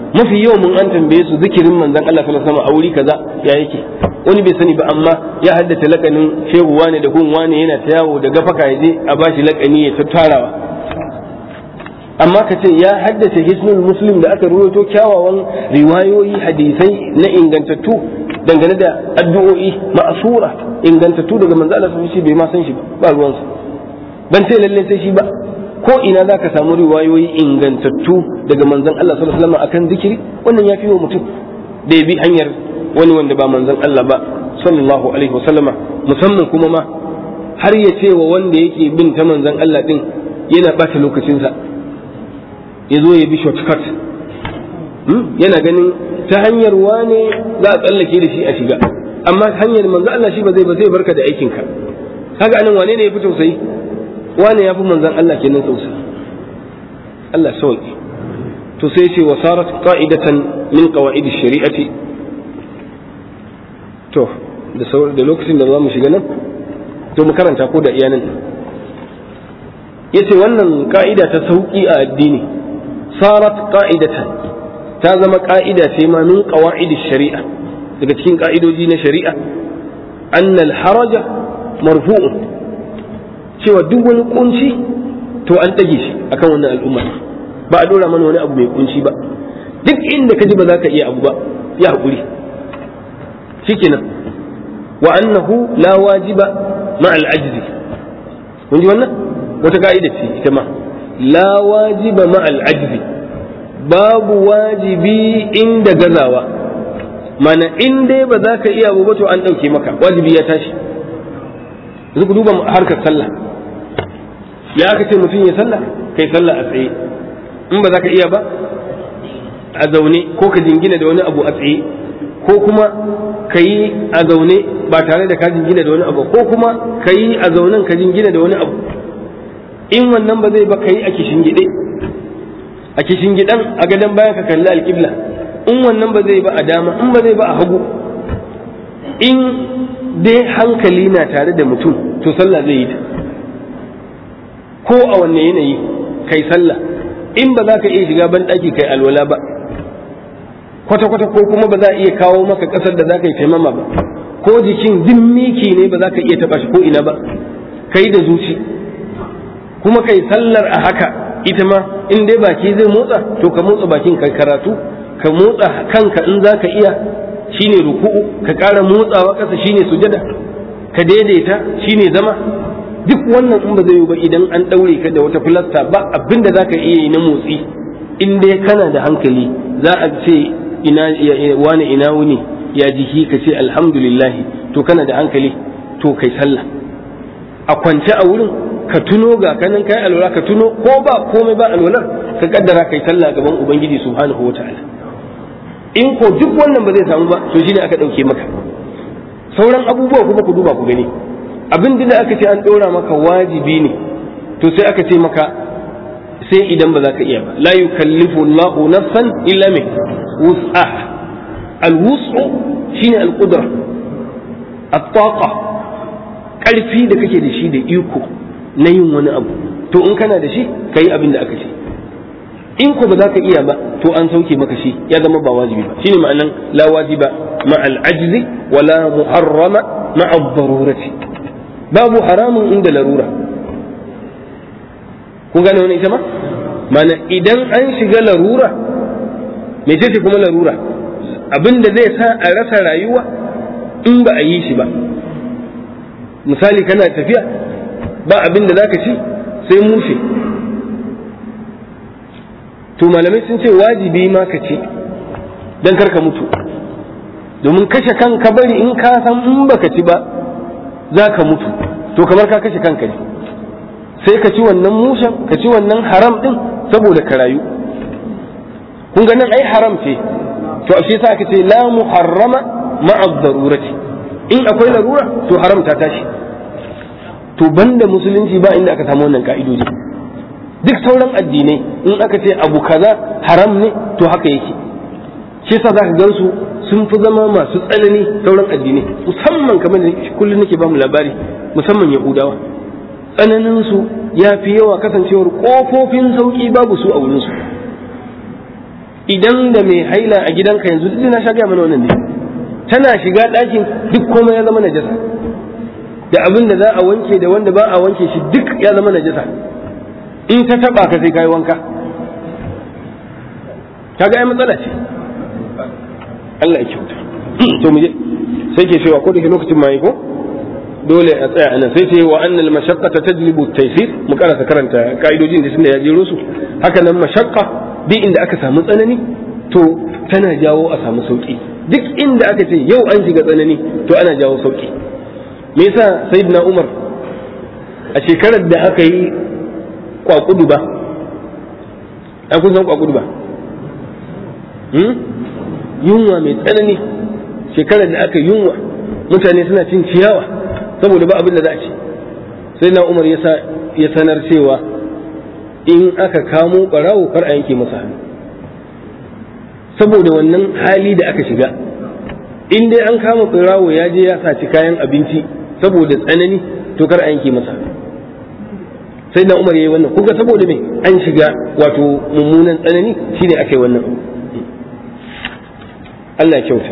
S1: mafi yawan mun an tambaye su zikirin manzon Allah sallallahu alaihi wasallam a wuri kaza ya yake wani bai sani ba amma ya haddace lakanin shehu wane da gun wane yana ta yawo da gafaka ya je a bashi lakani ya tattarawa amma ka ce ya haddace hisnul muslim da aka ruwaito kyawawan riwayoyi hadisai na ingantattu dangane da addu'o'i ma'asura ingantattu daga manzo Allah sun shi bai ma san shi ba ba ruwansa ban ce lalle sai shi ba ko ina zaka samu riwayoyi ingantattu daga manzon Allah sallallahu alaihi wasallam akan zikiri wannan ya fi wa mutum da ya bi hanyar wani wanda ba manzon Allah ba sallallahu alaihi wasallama musamman kuma ma har ya ce wa wanda yake bin ta manzon Allah din yana bata lokacinsa ya zo ya bi shortcut yana ganin ta hanyar wane za a tsallake da shi a shiga amma hanyar manzo Allah shi ba zai ba zai barka da aikin ka kaga anan wane ne ya fi tausayi wane ya fi manzon Allah kenan tausayi Allah sauki to sai ce wa sarat qa'idatan min qawaid shari'ati to da sauran da lokacin da za mu shiga nan to mu karanta ko da iyanan yace wannan ka'ida ta sauki a addini sarat qa'idatan ta zama ka'ida ce ma min qawaid shari'a daga cikin ka'idoji na shari'a annal haraja marfu'un cewa duk wani kunci to an ɗage shi akan wannan al'umma ba a dora mana wani abu mai kunci ba duk inda ka ji ba za ka iya abu ba ya haƙuri shikenan wa annahu la wajiba ma al ajzi kun ji wannan wata ka'ida ce ita ma la wajiba ma al ajzi babu wajibi inda gazawa mana in dai ba za ka iya ba to an ɗauke maka wajibi ya tashi yanzu ku duba harkar sallah ya aka ce mutum ya sallah kai sallah a tsaye in ba za ka iya ba a zaune ko ka jingina da wani abu a tsaye ko kuma ka yi a zaune ba tare da ka jingina da wani abu ko kuma ka yi a zaunen ka jingina da wani abu in wannan ba zai ba ka yi a kishingide a kishingidan a gadon bayan ka kalli alƙibla in wannan ba zai ba a dama in ba zai ba a hagu in dai hankali na tare da mutum to sallah zai yi ta ko a wanne yanayi kai sallah in ba za ka iya shiga ban ɗaki kai alwala ba kwata-kwata ko kuma ba za a iya kawo maka ƙasar da za ka yi taimama ba ko jikin din miki ne ba za ka iya taɓa shi ko ina ba kai da zuci kuma kai sallar a haka ita ma in dai baki zai motsa to ka motsa bakin ka karatu ka motsa kanka in za ka iya shine ruku'u ka ƙara motsawa ƙasa shine sujada ka daidaita shine zama duk wannan in ba zai yi ba idan an ɗaure ka da wata filasta ba abin da za ka iya yi na motsi in dai kana da hankali za a ce ina wani ina wuni ya jiki ka ce alhamdulillah to kana da hankali to kai sallah a kwance a wurin ka tuno ga kanin kai alwala ka tuno ko ba komai ba alwalar ka kaddara kai sallah gaban ubangiji subhanahu wataala in ko duk wannan ba zai samu ba to shine aka dauke maka sauran abubuwa kuma ku duba ku gani abin da aka ce an dora maka wajibi ne to sai aka ce maka sai idan ba za ka iya ba la yukallifu Allahu nafsan illa min wus'aha al-wus'u shine al-qudra at-taqa karfi da kake da shi da iko na yin wani abu to in kana da shi ka yi abin da aka ce in ko ba za ka iya ba to an sauke maka shi ya zama ba wajibi ba shine ma'anan la wajiba ma al ajzi wa la muharrama ma al darurati babu haramun inda larura kun gane wani ita ma mana idan an shiga larura me ce kuma larura abin da zai sa a rasa rayuwa in ba a yi shi ba misali kana tafiya ba abin da zaka ci sai mushe to malamai sun ce wajibi ma ka ci don karka mutu domin kashe kanka bari in ka san in baka ci ba za ka mutu to kamar ka kashe kanka ne sai ka ci wannan mushen ka ci wannan haram din saboda ka rayu kun ga nan ai haram ce to a shi yasa aka ce la muharrama ma'a darurati in akwai larura to haram ta tashi to banda musulunci ba inda aka samu wannan ka'idoji duk sauran addinai in aka ce abu kaza haram ne to haka yake shi yasa zaka gan su sun fi zama masu tsanani sauran addinai musamman kamar da kullum nake ba mu labari musamman yahudawa tsananin su ya fi yawa kasancewar kofofin sauki babu su a wurin su idan da mai haila a gidanka yanzu duk na sha gaya mana wannan ne tana shiga ɗakin duk komai ya zama najasa da abin da za a wanke da wanda ba a wanke shi duk ya zama najasa in ta taba ka sai kai wanka kaga ai matsala ce Allah ya kyauta to mu je sai ke cewa ko da lokacin mai ko dole a tsaya anan sai ce wa annal mashaqqata tajlibu at-taysir mu karasa karanta kaidojin da tunda ya jero su haka nan mashaqqa bi inda aka samu tsanani to tana jawo a samu sauki duk inda aka ce yau an shiga tsanani to ana jawo sauki me yasa sayyidina Umar a shekarar da aka yi kwakudu ba a kun san kwakudu ba yunwa mai tsanani shekarar da aka yunwa mutane suna cin ciyawa saboda ba abin da za a ci sai na umar ya sanar cewa in aka kamo ɓarawo kar a yanke masa hannu saboda wannan hali da aka shiga in dai an kama ɓarawo ya je ya saci kayan abinci saboda tsanani to kar a yanke masa hannu sai na umar ya yi wannan kuka saboda me an shiga wato mummunan tsanani shine aka yi wannan Allah kyauta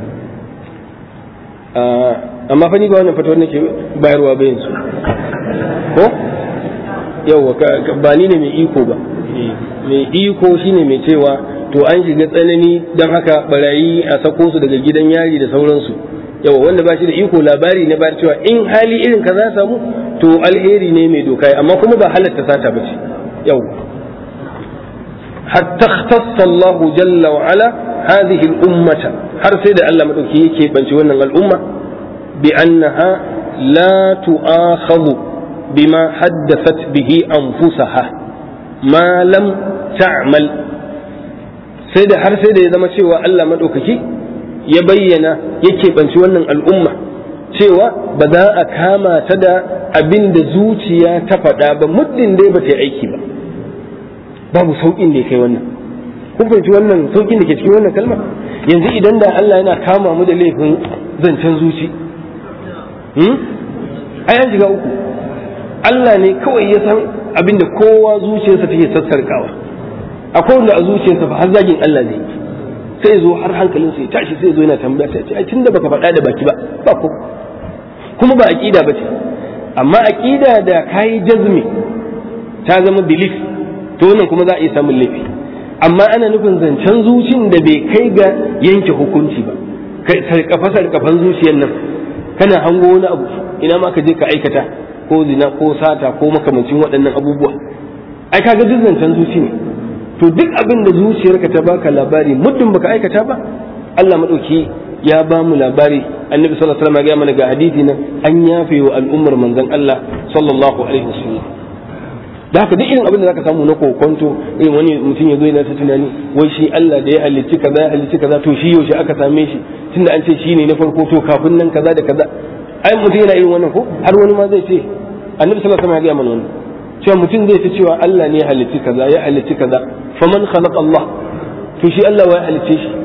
S1: amma fa ni ba wannan fatawar nake bayarwa ba yanzu ko yawa ba ni ne mai iko ba mai iko shine mai cewa to an shiga tsanani don haka barayi a sako su daga gidan yari da sauransu yawa wanda ba shi da iko labari na bayar cewa in hali irin ka za samu to alheri ne mai doka amma kuma ba halatta sata ba ce yawa hatta ikhtassa Allah jalla wa ala hadhihi al-ummata har sai da Allah madauki yake banci wannan al'umma bi annaha la tu'akhadhu bima haddathat bihi anfusaha ma lam ta'mal sai da har sai da ya zama cewa Allah madaukaki ya bayyana yake banci wannan al'umma cewa ba za a kama ta da abin da zuciya ta faɗa ba muddin dai ba ta yi aiki ba babu sauƙin da ya kai wannan kun fahimci wannan sauƙin da ke cikin wannan kalma yanzu idan da Allah yana kama mu da laifin zancen zuci ai an shiga uku Allah ne kawai ya san abin da kowa zuciyarsa take sassarkawa akwai wanda a zuciyarsa fa har zagin Allah ne sai zo har hankalinsa ya tashi sai zo yana tambaya sai ce ai tunda baka faɗa da baki ba ba ko kuma ba aqida ba ce amma aqida da kai jazmi ta zama belief to wannan kuma za a iya samun laifi amma ana nufin zancen zucin da bai kai ga yanke hukunci ba sarkafa sarkafan zuciyar nan kana hango wani abu ina ma ka je ka aikata ko zina ko sata ko makamancin waɗannan abubuwa ai kaga duk zancen zuci ne to duk abin da zuciyarka ta baka labari muddin baka aikata ba Allah madauki ya ba mu labari annabi sallallahu alaihi wasallam ya mana ga hadisi nan an yafe wa al'ummar manzon Allah sallallahu alaihi wasallam da haka duk irin abin da zaka samu na kokonto irin wani mutum ya zo yana ta tunani wai shi Allah da ya halicci kaza ya halicci kaza to shi yaushe aka same shi tunda an ce shi ne na farko to kafin nan kaza da kaza ai mutum yana irin wannan ko har wani ma zai ce annabi sallallahu alaihi wasallam ya ga mana wannan cewa mutum zai ta cewa Allah ne ya halicci kaza ya halicci kaza faman khalaqa Allah to shi Allah wa ya halicce shi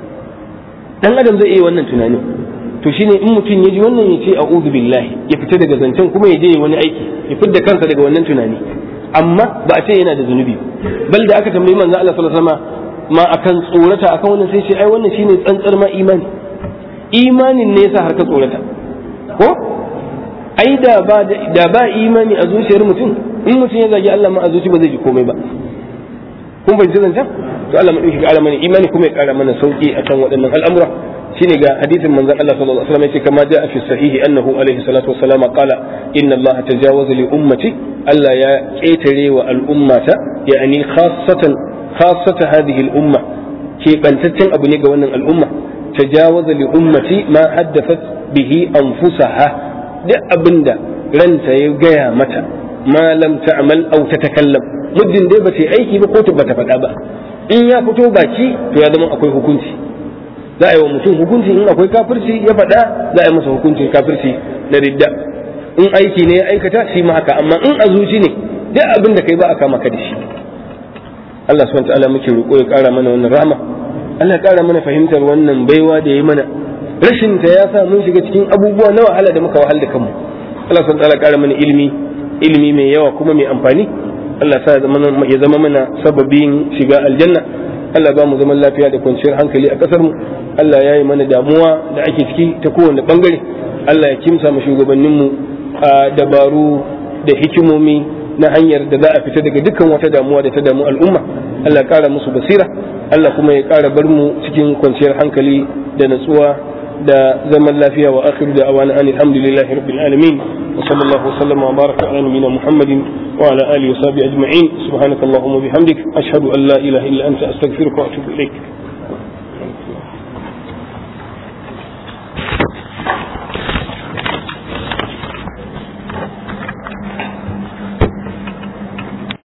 S1: dan adam zai iya wannan tunanin to shine in mutum ya ji wannan ya ce a'udhu billahi ya fita daga zancen kuma ya je wani aiki ya fidda kansa daga wannan tunani amma ba a ce yana da zunubi bal da aka tambayi manzo Allah sallallahu alaihi wasallam ma akan tsorata akan wannan sai ce ai wannan shine tsantsar ma imani imanin ne yasa har ka tsorata ko ai da ba da ba imani a zuciyar mutum in mutum ya zagi Allah ma a zuci ba zai ji komai ba kun bai zancen to Allah madauki ga mana imani kuma ya kara mana sauki akan waɗannan al'amura shine ga hadisin manzon Allah sallallahu alaihi wasallam yace kama jaa fi sahihi annahu alaihi salatu wassalam qala inna Allah tajawaza li ummati Allah ya ketare wa al'ummata yani khassatan khassata hadhihi al'umma ke bantaccen abu ne ga wannan al'umma tajawaza li ummati ma haddathat bihi anfusaha duk abinda ranta ya gaya mata ma lam ta'mal aw tatakallam muddin dai ba ta aiki ba ko ba ta faɗa ba in ya fito baki to ya zama akwai hukunci za a yi wa mutum hukunci in akwai kafirci ya faɗa za a yi masa hukuncin kafirci na ridda in aiki ne ya aikata shi ma haka amma in a zuci ne duk abin da kai ba a kama ka da shi Allah subhanahu ta'ala muke roƙo ya ƙara mana wannan rahama Allah ya ƙara mana fahimtar wannan baiwa da ya yi mana rashin ta ya sa mun shiga cikin abubuwa na wahala da muka wahal da kanmu Allah subhanahu ta'ala ƙara mana ilimi ilimi mai yawa kuma mai amfani Allah sa ya zama mana sababin shiga aljanna Allah ba mu zaman lafiya da kwanciyar hankali a kasar mu Allah ya yi mana damuwa da ake ciki ta kowane bangare Allah ya kimsa mu shugabannin mu a dabaru da hikimomi na hanyar da za a fita daga dukkan wata damuwa da ta damu al'umma Allah ya kara musu basira Allah kuma ya kara bar mu cikin kwanciyar hankali da natsuwa da zaman lafiya wa akhiru da awana an alhamdulillahi rabbil alamin wa sallallahu wa sallama wa baraka ala nabiyyina muhammadin wa ala alihi wa sahbihi ajma'in subhanakallahumma bihamdik ashhadu an la ilaha illa anta astaghfiruka wa atubu ilaik